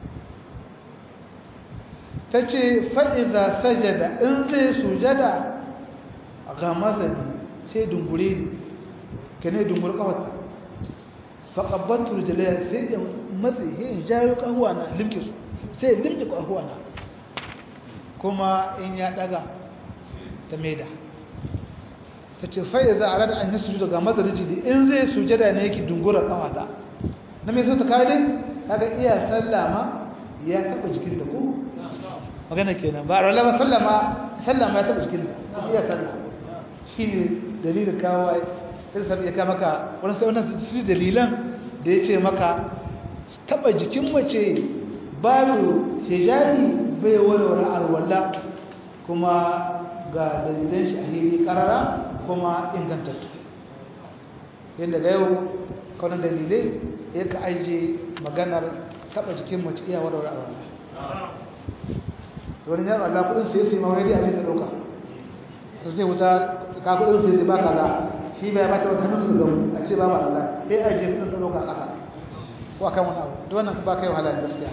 ta ce fa'iza sajada in zai sujada ga mazani sai dungure ne ka ne dungur ƙawarta faƙabbatul jalaya sai in matsi in jayo ƙahuwa na limke su sai limke ƙahuwa na kuma in ya ɗaga ta maida ta ce fa'i za a rada an yi sujuda ga mazari jini in zai sujada ne yake dungura kawata na mai sauta kare kaga iya sallama ya taba jikin da ko magana kenan ba a rala ba sallama sallama ya taba jikin da iya sallama shi ne dalilin kawo sai sabi ya kama ka wani sai wannan su dalilan da ya ce maka taba jikin mace babu hijabi bai walwala alwala kuma ga dalilan shi a hili karara kuma ingantattu yadda da yau kwanan dalilai ya ka aije maganar taba jikin mace iya wadda wadda wadda wani yaro Allah kudin sai sai mawari a cikin dauka to sai wuta ka kudin sai sai ba kaza shi bai bata wasu hannun su gamu a ce ba ba Allah sai aje kudin da dauka kasa ko akan wani abu to wannan ba kai wahala gaskiya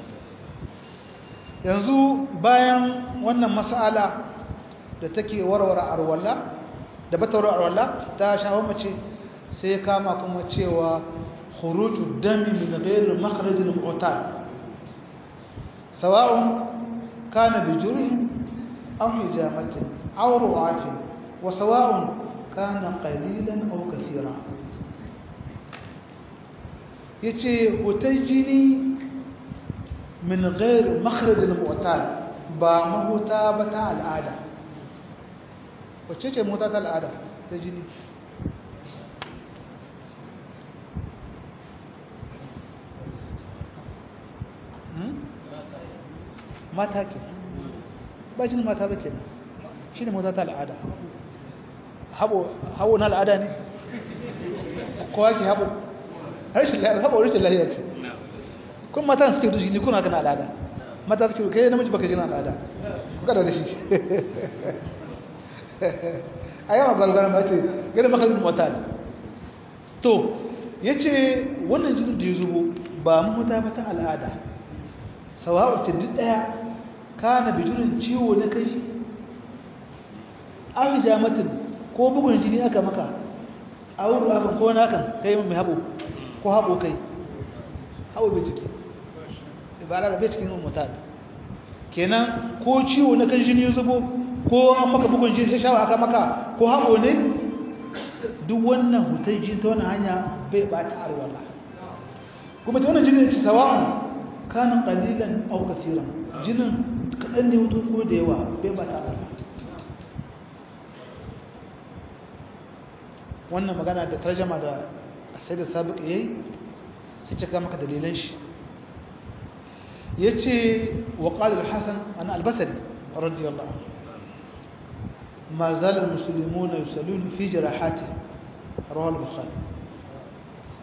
yanzu bayan wannan mas'ala da take warware arwalla da bata warware arwalla ta shawo mace sai kama kuma cewa khuruju dami min ghayr makhraj al-mu'tal sawa'un kana bi jurhin aw hijamatin aw ru'atin wa sawa'un kana qalilan aw kaseera yace hutajini min ghayr makhraj al-mu'tal ba mahuta ba ta al'ada wacce ce mota ta al'ada ta jini mata ke ba jini mata ba ke shi ne mota ta al'ada haɓo na al'ada ne kowa ke haɓo haɓo rashin lahiyar ce kun mata suke dushi ne kuna kana al'ada mata suke kai namiji baka jina al'ada ku kada da shi a yawan gwalgwara ma ce gani makalin mota ne to ya ce wannan jinin da ya zubo ba mahuta ba ta al'ada sawa'u ta duk ɗaya ka na bijirin ciwo na kai an jamatin ko bugun jini aka maka a wuri afin ko na kan kai mai haɓo ko haɓo kai haɓo bincike ibara da bai cikin mota kenan ko ciwo na kan jini ya zubo ko an maka bugun jini sai shawa aka maka ko haɓo ne duk wannan hutar jini ta wani hanya bai ɓata arwala kuma ta wannan jini da sawa'un kanin ƙalilan au kasiran jinin kaɗan ne hutu ko da yawa bai ɓata arwala wannan magana da tarjama da sai da sabiq yayi sai cika maka dalilan shi yace wa qala al-hasan an al-basri radiyallahu anhu ما زال المسلمون يسألون في جراحاته رواه البخاري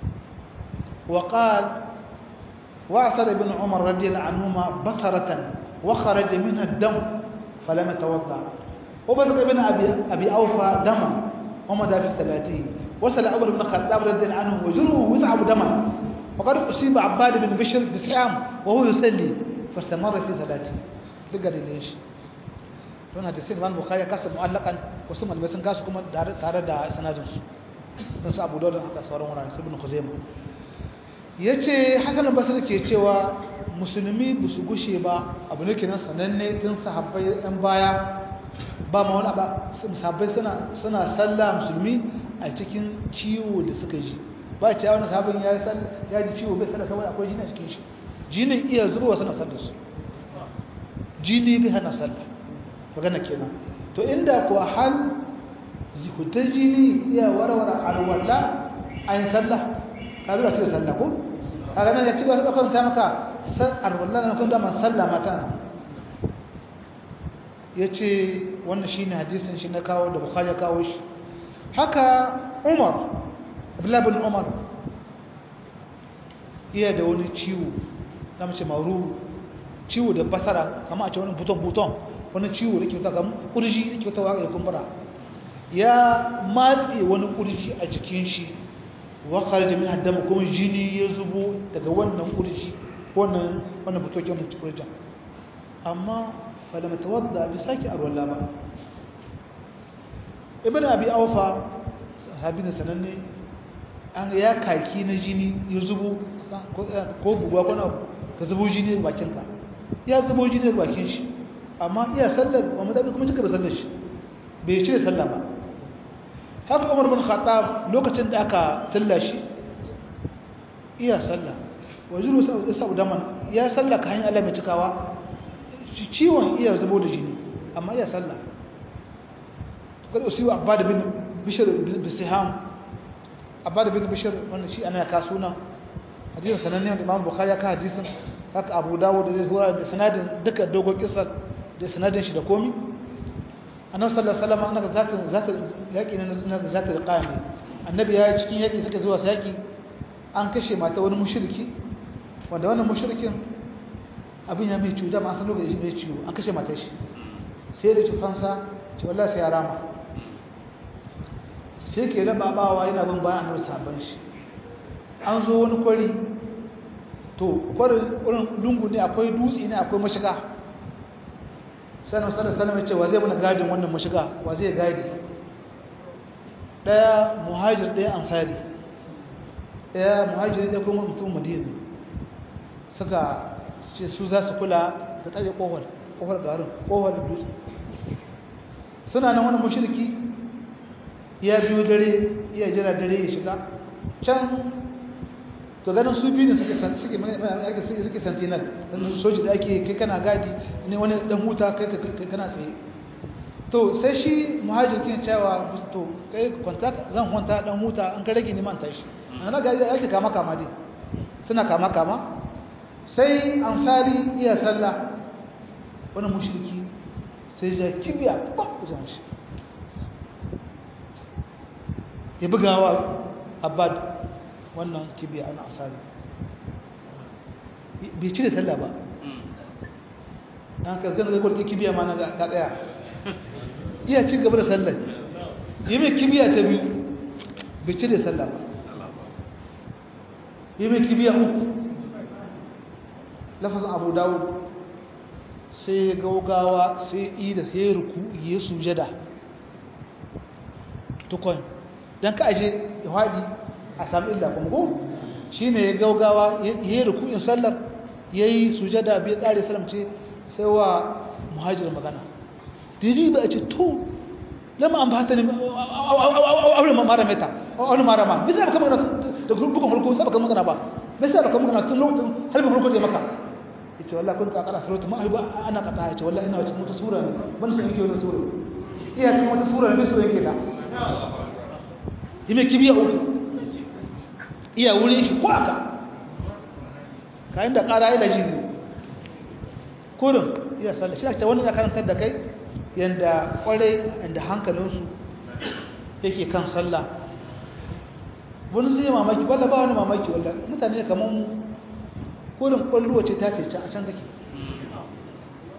وقال واعثر ابن عمر رضي الله عنهما بصرة وخرج منها الدم فلم يتوضا وبلغ ابن ابي ابي اوفى دما ومضى في صلاته وصل عمر بن الخطاب رضي الله عنه وجره يثعب دما وقد اصيب عباد بن بشر بسحام وهو يصلي فاستمر في صلاته بقى ليش don hadisin Imam Bukhari kasa mu'allakan wasu malamai sun kasu kuma tare da sanadin su don su Abu Dawud haka sauran wurare su Ibn Khuzaimah yace Hasan al-Basri ke cewa musulmi ba su gushe ba abu ne kenan sananne tun sahabbai yan baya ba ma wani ba sahabbai suna suna sallah musulmi a cikin ciwo da suka ji ba ce wani sahabin ya ya ji ciwo bai sallah saboda akwai jini a cikin shi jinin iya zubowa suna sallar su jini bai hana sallah magana kenan to inda ko hal hutar jini iya warware alwala ayin sallah ka zuwa cikin sallah ko kaga nan ya ci wasu ɗaukar ta maka alwala na kun dama sallah mata ya ce wannan shi ne hadisin shi na kawo da bukhari ya kawo shi haka umar abdullahi bin umar iya da wani ciwo na mace maru ciwo da basara kama a ce wani buton-buton wani ciwo da ke wuta ga kurji da ke wuta wa ya kumbura ya matse wani kurji a jikin shi wakar da min haddama kuma jini ya zubo daga wannan kurji wannan wannan butokin kurjan amma falama tawadda bi saki arwalla ba ibn abi aufa sahabi ne sananne an ya kaki na jini ya zubo ko buguwa ko na ka zubo jini da bakinka ya zubo jini da bakin shi amma iya sallar ba mu dabi kuma cika da sallar shi bai cire sallah ba haka umar bin khattab lokacin da aka tilla shi iya sallah wajiru sa'u daman ya sallah ka hanyar Allah mai cikawa ciwon iya zubo da jini amma iya sallah kada usiwa abad bin bishr bin siham abad bin bishr wannan shi ana ka suna hadisin sananne da Imam Bukhari ya ka hadisin haka Abu Dawud da zuwa da sanadin duka dogon kissa da sanadin shi da komi annabi sallallahu alaihi wasallam annaka zaka zaka yaki ne na zaka da qami annabi ya cikin yaki suka zuwa yaki an kashe mata wani mushriki wanda wannan mushrikin abin ya mai cuta ma san lokacin mai ciwo an kashe matar shi sai da tufansa ce wallahi sai ya rama sai ke da babawa yana bin bayan annabi sabon shi an zo wani kwari to kwarin wurin lungu ne akwai dutse ne akwai mashiga sai annabi sallallahu alaihi wasallam ya ce wa zai mana gadin wannan mashiga wa zai gadi daya muhajir daya ansari daya muhajir daya kuma mutum madina suka ce su za su kula da tsare kofar kofar garin kofar da dutse suna nan wani mushriki ya biyo dare iya jira dare ya shiga can to ganin su biyu ne suke suke suke suke sentinel dan soji da ake kai kana gadi ne wani dan huta kai kai kana tsaye to sai shi muhajirin cewa to kai kwanta zan kwanta dan huta an ka rage ni man tashi ana ga yake kama kama dai suna kama kama sai ansari iya sallah wani mushriki sai ya kibiya ba kujan shi ya bugawa abad wannan kibiya ana asali bai cire sallah ba an ka gana ga kwarki kibiya ma na ga tsaya iya ci gaba da sallah yi mai kibiya ta biyu bai cire sallah ba yi mai kibiya uku lafazin abu dawud sai ya gaugawa sai yi da sai ruku ya sujada tukon don ka aje ya haɗi a sami illa kuma ko shi ne ya gaugawa ya yi ruku'in sallar ya yi sujada bai ƙare salamce sai wa muhajirin magana didi ba a ce to lama an ba ta ne aure mara meta aure mara ma bisa ba kama da bugun harko sai ba kama magana ba bisa ba kama magana tun lokacin harbin harko da maka yace wallahi kun ka kara suratu ma ba ana kata yace wallahi ina wata wata sura ne ban san yake wata sura iya cikin wata sura ne sura yake ta yime kibiya uku iya wurin shi ko aka kayan da kara ila jini kurin iya sallah shi ta wani ya karantar da kai yanda kwarai yanda hankalinsu yake kan sallah wani zai mamaki walla ba wani mamaki walla mutane kamar mu kurin kwallo ce ta ke a can take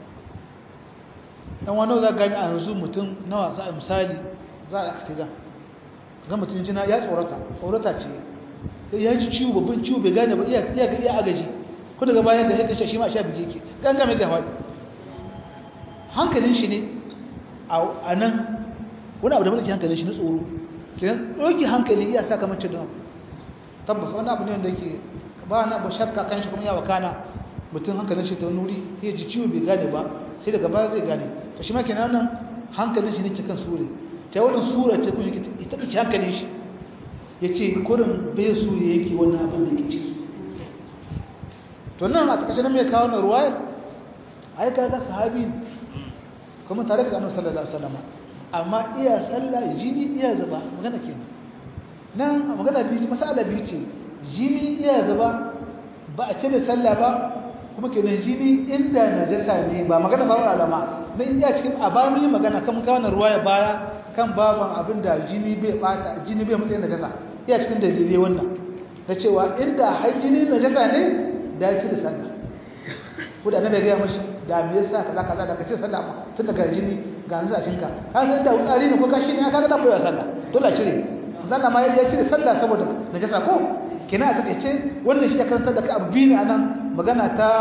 dan wani za gani a yanzu mutum nawa za a misali za a aksida ga mutum jina ya tsorata tsorata ce ya ji ciwo babban ciwo bai gane ba iya iya iya agaji ko daga bayan da yake shi ma sha bige yake ganga mai gawa hankalin shi ne a nan wani abu da mulki hankalin shi na tsoro kenan doki hankali iya saka mace da tabbas wani abu ne wanda yake ba na ba shakka kan shi kuma ya wakana mutum hankalin shi ta wani wuri ya ji ciwo bai gane ba sai daga baya zai gane to shi ma kenan nan hankalin shi ne cikin sure ta wannan sura ce kuma ita ce hankalin shi yace kurin bai su ya yake wannan abin da yake ci to nan a takaice nan mai kawo na ruwayar ai kaga sahabi kuma tare da Annabi sallallahu alaihi wasallam amma iya sallah jini iya zuba magana kenan nan magana biyu masala biyu ce jini iya zuba ba a ce da sallah ba kuma kenan jini inda najasa ne ba magana ba alama na iya cikin abami magana kan kawo na ruwaya baya kan baban abinda jini bai bata jini bai matsayin najasa iya cikin dalilai wannan na cewa inda har jini najasa ne da ya ci da sallah ko da annabi ya ga mashi da me yasa kaza kaza da kace sallah ma tun daga jini ga nan a cinka ka san da wutsari ne ko kashi ne aka ga da koyi sallah dole a cire zanna ma ya cire sallah saboda najasa ko kina a takeice wannan shi ya karanta da ka abu biyu ne anan magana ta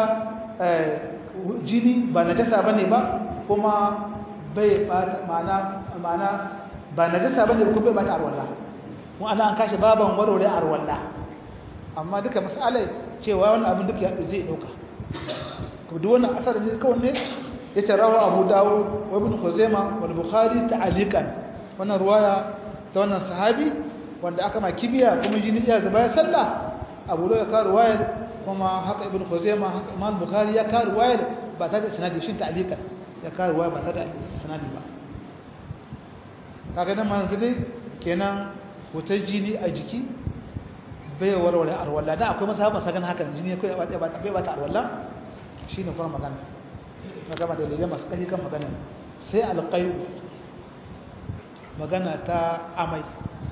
jini ba najasa bane ba kuma bai bata ma'ana ma'ana ba najasa bane ko bai bata arwalla mu ana an kashi baban warware arwalla amma duka misalai cewa wannan abin duk ya zai dauka duk wannan asar ne kawai ne yace rawa Abu Dawud wa Ibn Khuzaimah wal Bukhari ta'alikan wannan ruwaya ta wannan sahabi wanda aka ma kibiya kuma jini ya zuba ya sallah Abu Dawud ya ka ruwaya kuma haka Ibn Khuzaimah haka Imam Bukhari ya ka ruwaya ba ta da sanadi shin ta'alikan ya ka ruwaya ba ta da sanadi ba kaga nan manzo dai kenan wutar jini a jiki bai warware arwalla da akwai masahaba sagan hakan jini kai ba ba bai ba ta arwalla shine kuma magana na gama da dalilai masu kai kan magana sai alqayu magana ta amai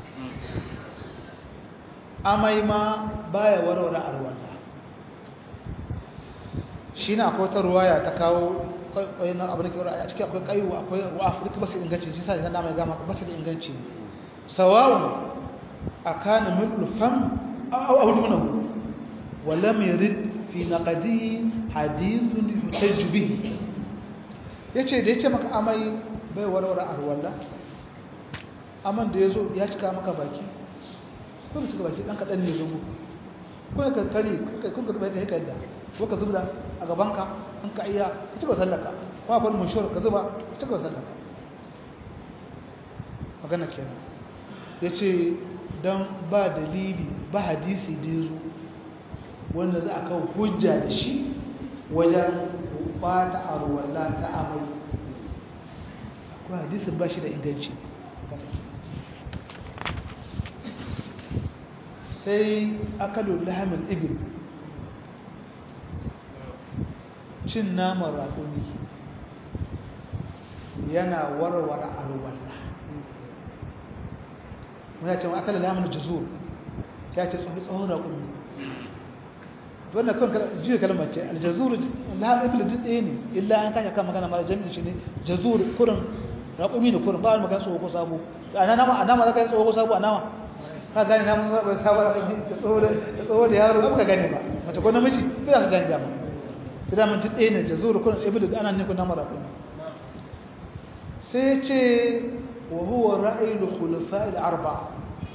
amai ma baya warware arwalla shine akwai ta ruwaya ta kawo kai na abin da ke a cikin akwai kayu akwai ruwa afirka basu inganci shi sai na mai gama basu da inganci sawa'un akana mithlu fam أو أو منه ولم يرد في نقده حديث يحتج به yace da yace maka amai bai warware arwalla aman da yazo ya cika maka baki ko cika baki dan kadan ne zugo ko ka tare kai kun ka bai kai kadda ko ka zubda a gaban ka an ka iya ka cika sallaka ko akwai mushur ka zuba ka cika sallaka magana kenan yace don ba dalili ba hadisi da ya zo wanda za a kawo hujja da shi wajen bata arwalla ta amai akwai hadisin ba shi da inganci sai akalu lahamin ibil cin naman raƙumi yana warware arwalla mun ya ce akalu lahamin juzur ya ce tsohon raƙumi wannan kan jiya kalmar ce aljazur lahamin ibil duk ɗaya ne illa an kashe kan magana mara jami'in shi ne jazur kurin raƙumi ne kurin ba wani magana tsoho ko sabo a nama za ka yi tsoho ko sabo a nama ka gane na mun zaɓar sabon raƙumi da tsoho da yaro ba ka gane ba mace ko namiji ba za ka gane dama ta da mun ɗaya ne jazur kurin ibil da ana nufin nama raƙumi sai ce wa huwa ra'ayi khulafa'il arba'a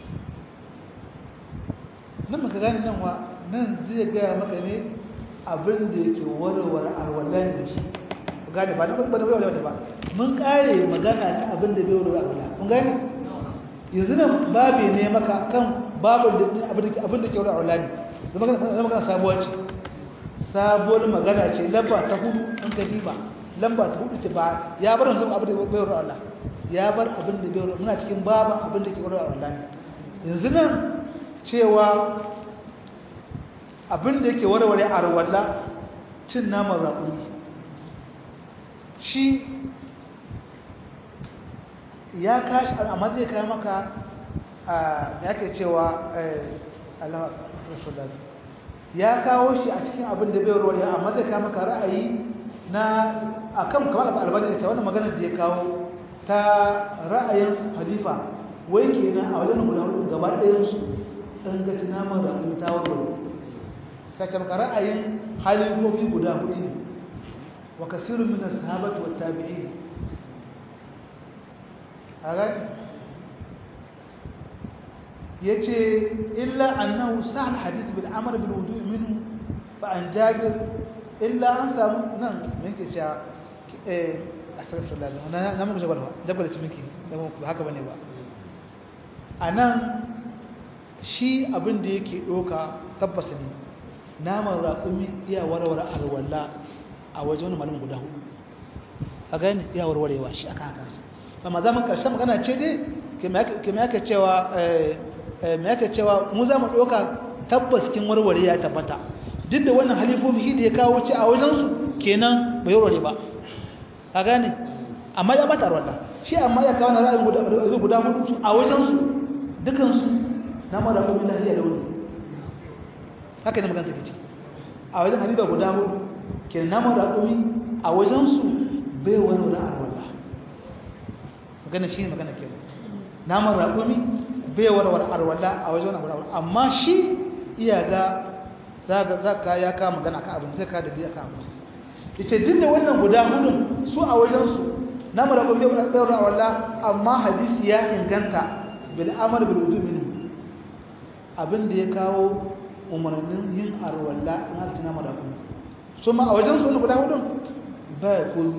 nan maka gane nan wa nan zai gaya maka ne abin da yake warware alwalan da shi gane ba na ba da warware ba mun kare magana ta abin da bai warware alwala kun gane yanzu nan babi ne maka kan babin da abin da abin da ke warware alwala ne da magana magana sabuwar ce sabuwar magana ce lamba ta hudu an ka diba lamba ta hudu ce ba ya bar yanzu abin da bai warware alwala ya bar abin da bai warware muna cikin babin abin da ke warware alwala ne yanzu nan cewa abin da yake warware a rawalla cin naman raƙuri shi ya kashi amma zai kai maka a yake cewa ya kawo shi a cikin abin da bai warware amma zai kai maka ra'ayi na akan kamar albani da wannan magana da ya kawo ta ra'ayin halifa wai kenan a wajen guda hudu gaba ɗayan su ɗan ga tunaman ra'ayi ta warware sai maka ra'ayin halifofi guda hudu ne wa kasirun min as-sahabati wat tabi'in aga yace illa annahu sahal hadith bil amr bil wudu' minhu fa an jabir illa an samu nan yake cewa eh astaghfirullah na na muku jabal jabal cimiki da mu haka bane ba anan shi abin da yake doka tabbas ne naman raƙumi iya warware alwala a wajen wani malamin guda hudu a gani iya warwarewa shi aka haka amma zaman karshen magana ce dai kima yake cewa me yake cewa mu za mu ɗauka tabbas kin warware ya tabbata duk da wannan halifofi shi da ya kawo ci a wajensu kenan bai warware ba a gane amma ya bata alwala shi amma ya kawo na ra'ayin guda hudu a wajensu dukansu na mara kuma lahiya da wani haka ne magana take ce a wajen halifa guda hudu ke naman raƙumi a wajensu bai wani wani arwallah magana shi ne magana ke naman raƙumi bai wani wani arwallah a wajen wani arwallah amma shi iya ga za ka ya ka magana ka abin zai ka da biya ka abin ita duk da wannan guda hudun su a wajensu naman raƙumi bai wani arwallah amma hadisi ya inganta bil amar bil wudu minhu abin da ya kawo umarnin yin arwalla in aka tuna mara kuma su ma a wajen su guda hudun ba ya koyi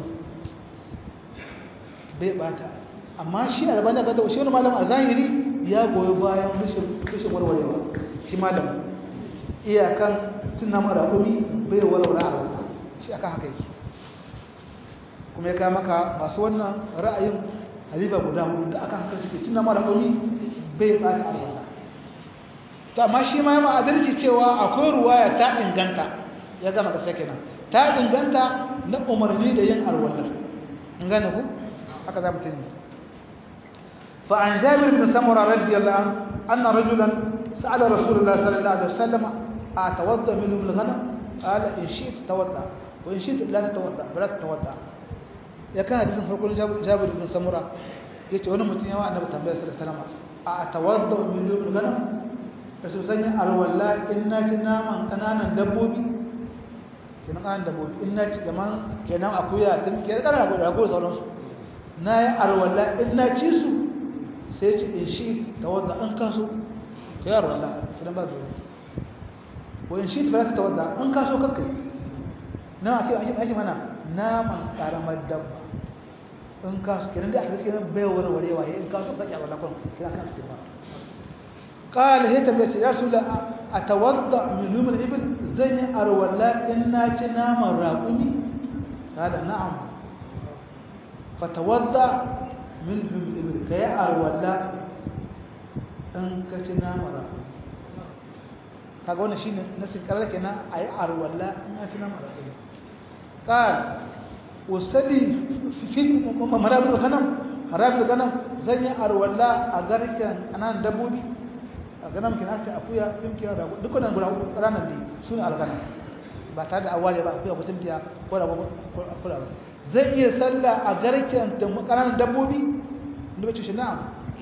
bai bata amma shi albani ga da shi wani malam a zahiri ya goyi bayan rashin warwarewa shi malam iyakan tuna mara kuma bai warware arwalla shi aka haka yake kuma ya kama ka masu wannan ra'ayin halifa guda hudu da aka haka suke tuna mara kuma bai bata arwalla to amma shi ma yana adalci cewa akwai ruwaya ta inganta ya gama da sake nan ta inganta na umarni da yin alwallar in gane ku haka za mu tuni fa an jabir bin samura radiyallahu anhu anna rajulan sa'ala rasulullah sallallahu alaihi wasallam a tawadda min al-ghanam qala in shi'ta tawadda wa in shi'ta la tatawadda bala tatawadda ya kan hadisin farko jabir bin samura yace wani mutum yawa annabi tambaya sallallahu alaihi wasallam a tawadda min al-ghanam da su sanya alwala in na ci naman kananan dabbobi kenan kananan dabbobi in na ci gaman kenan akuya tun ke kananan dabbobi rago sauransu na yi alwala in na ci su sai ci in shi ta wadda an kaso ka yi alwala su dan ba dole ko in shi ta fara ta wadda an kaso kakkai na ake ake ake mana naman karamar dabba in kaso kenan da aka cikin bai wani warewa in kaso kake alwala kun kina kan su ba قال هي تبيت يا رسول الله اتوضا من لوم الابل زي ارولا ان نام الراقمي قال نعم فتوضا من لوم الابل كي ارولا ان كتنا مرا kaga wannan shine nasin karar kenan ayi arwalla in an tuna mara qal usali fi marabul ganam marabul ganam zan yi arwalla a garken anan dabbobi a ganin kina ce akuya tunkiya da dukkanin guda ranar ne su ne algana ba tare da awale ba akuya ko tunkiya ko da kula ba zai iya sallah a garken ƙananan dabbobi da bace shi na'am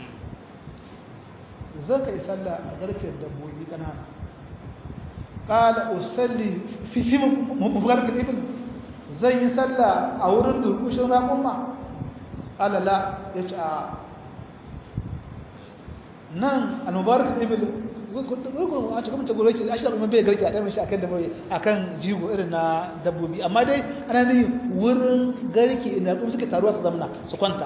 zai ka yi sallah a garken dabbobi ƙanana qala usalli fi fi mufarqil ibn zai yi sallah a wurin durkushin raƙumma qala la yace a nan al-mubarak ibn gurgun a cikin mace gurgun a shi da bai garki a ɗan shi akan dabbobi akan jigo irin na dabbobi amma dai ana ne wurin garki inda kuma suke taruwa su zamna su kwanta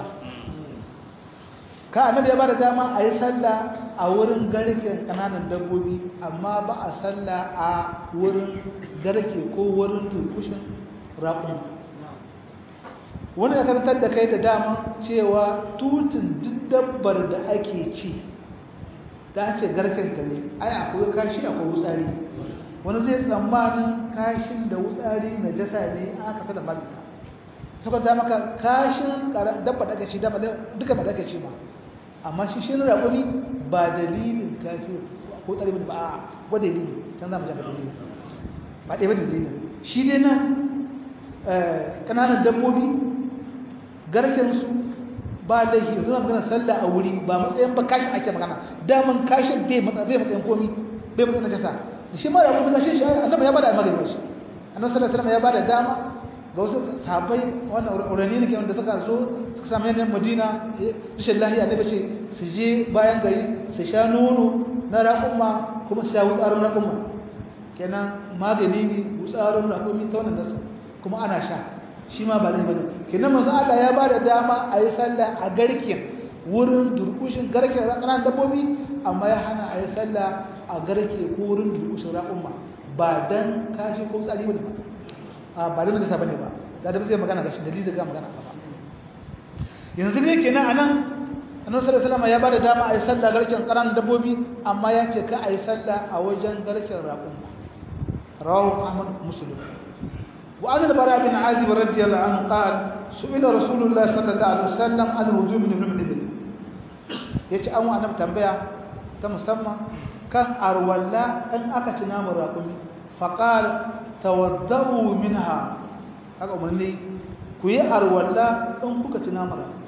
ka annabi ya bada dama a yi sallah a wurin garken kananan dabbobi amma ba a sallah a wurin garke ko wurin turkushin raƙon wani ya karantar da kai da dama cewa tutun duk dabbar da ake ci ta ce garkenta ne ai akwai kashi akwai wutsari wani zai tsammanin kashin da wutsari na jasa ne aka tada mabika saboda maka kashin dabba da aka ci duka ba da aka ci ba amma shi shi raƙuni ba dalilin kashi ko tsari ba a ba dalili can za mu jaka dalili ba ɗaya ba dalilin shi dai nan kananan dabbobi garken su ba laifi suna magana sallah a wuri ba matsayin ba kashin ake magana daman kashin bai matsayin komi bai matsayin najasa shi ma da kuma kashin shi annabi ya bada magana shi annabi sallallahu alaihi wasallam ya bada dama ga wasu sahabbai wannan urani ne wanda suka zo suka samu yanayin madina rashin lahiya ne bace su je bayan gari su sha nono na raƙumma kuma su sha wutsarin raƙumma kenan magani ne wutsarin raƙumi ta wannan nasu kuma ana sha shi ma ba laifi bane kenan manzo Allah ya bada dama a yi sallah a garken wurin durkushin garken ƙananan dabbobi amma ya hana a yi sallah a garke ko wurin durkushin raƙumma ba dan kashi ko tsari bane ba a ba da najasa bane ba da da zai magana gashi dalilin ga magana ba yanzu ne kenan anan annabi sallallahu alaihi wasallam ya bada dama a yi sallah garken ƙananan dabbobi amma ya ce ka a yi sallah a wajen garken raƙumma rawahu ahmad muslim وعن البراء بن عازب رضي الله عنه قال سئل رسول الله صلى الله عليه وسلم عن الوضوء من ابن ابن yace an wa annabi tambaya ta musamman kan arwalla in aka ci namun raƙumi faqal tawaddau minha haka umarni ku yi arwalla in kuka ci namun raƙumi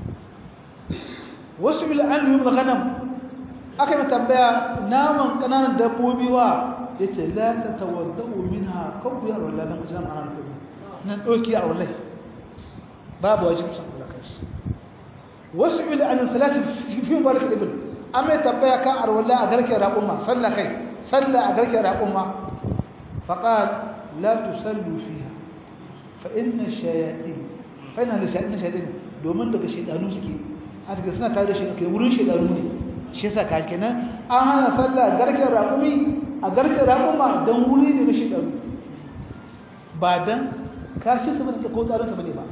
wasu bil an yi ghanam aka yi tambaya naman kananan dabbobi wa yace la tatawaddau minha kan ku yi arwalla dan ku ci namun raƙumi nan doki arwallai babu wajibcin kula kanshi wasu bil an salati fi mubarak ibn amma tambaya kan arwalla a garke raqumma salla kai salla a garke raqumma faqal la tusallu fiha fa inna shayatin fa inna shayatin shayatin domin daga shedanu suke a daga suna tare da shi ke wurin shedanu ne shi yasa ka kenan an hana salla garke raqumi a garke raqumma dan wuri ne na shedanu ba dan kashi su bane ko tsarin su bane ba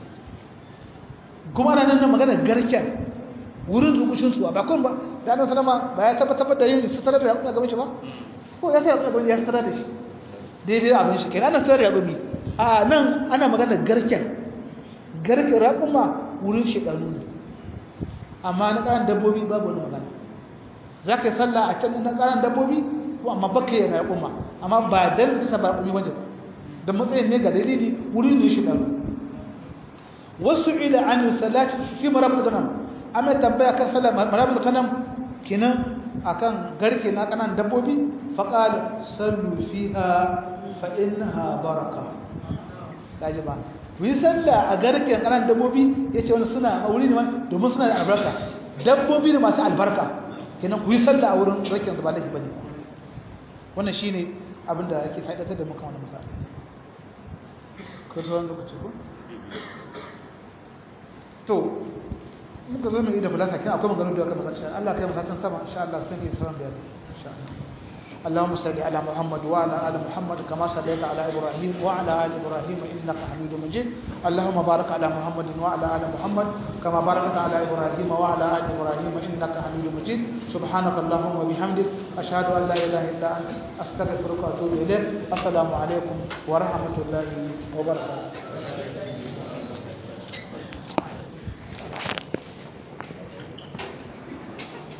kuma ana nan magana garken wurin rukushin su ba kun ba da nan salama ba ya tabbatar da yin sutura da yaƙuwa gaban shi ba ko ya sai yaƙuwa gaban ya sutura da shi daidai abin shi kenan ana sutura da yaƙuwa a nan ana magana garken garken raƙuma wurin shiɗanu ne amma na ƙaran dabbobi babu wani magana za ka yi sallah a can na ƙaran dabbobi ko amma baka yi raƙuma amma ba dan su ba raƙumi wajen da matsayin ne ga dalili wurin ne shiɗanu wasu ila an salati fi marabul ganam amma tambaya kan sallar marabul ganam kinan akan garke na kanan dabbobi faqala sallu fiha fa innaha baraka kaji ba ku yi sallah a garken kanan dabbobi yace wani suna a wuri ne domin suna da albarka dabbobi ne masu albarka kinan ku yi sallah a wurin garken su ba laifi bane wannan shine abinda ake faidatar da muka wannan misali ko sauran lokaci ko to muka zo mai da bulasa kin akwai magana da aka masa Allah kai masa sama insha Allah sun yi sauran bayani insha Allah اللهم صل على محمد وعلى ال محمد كما صليت على ابراهيم وعلى ال ابراهيم انك حميد مجيد اللهم بارك على محمد وعلى ال محمد كما باركت على ابراهيم وعلى ال ابراهيم انك حميد مجيد سبحانك اللهم وبحمدك اشهد ان لا اله الا انت استغفرك واتوب اليك السلام عليكم ورحمه الله وبركاته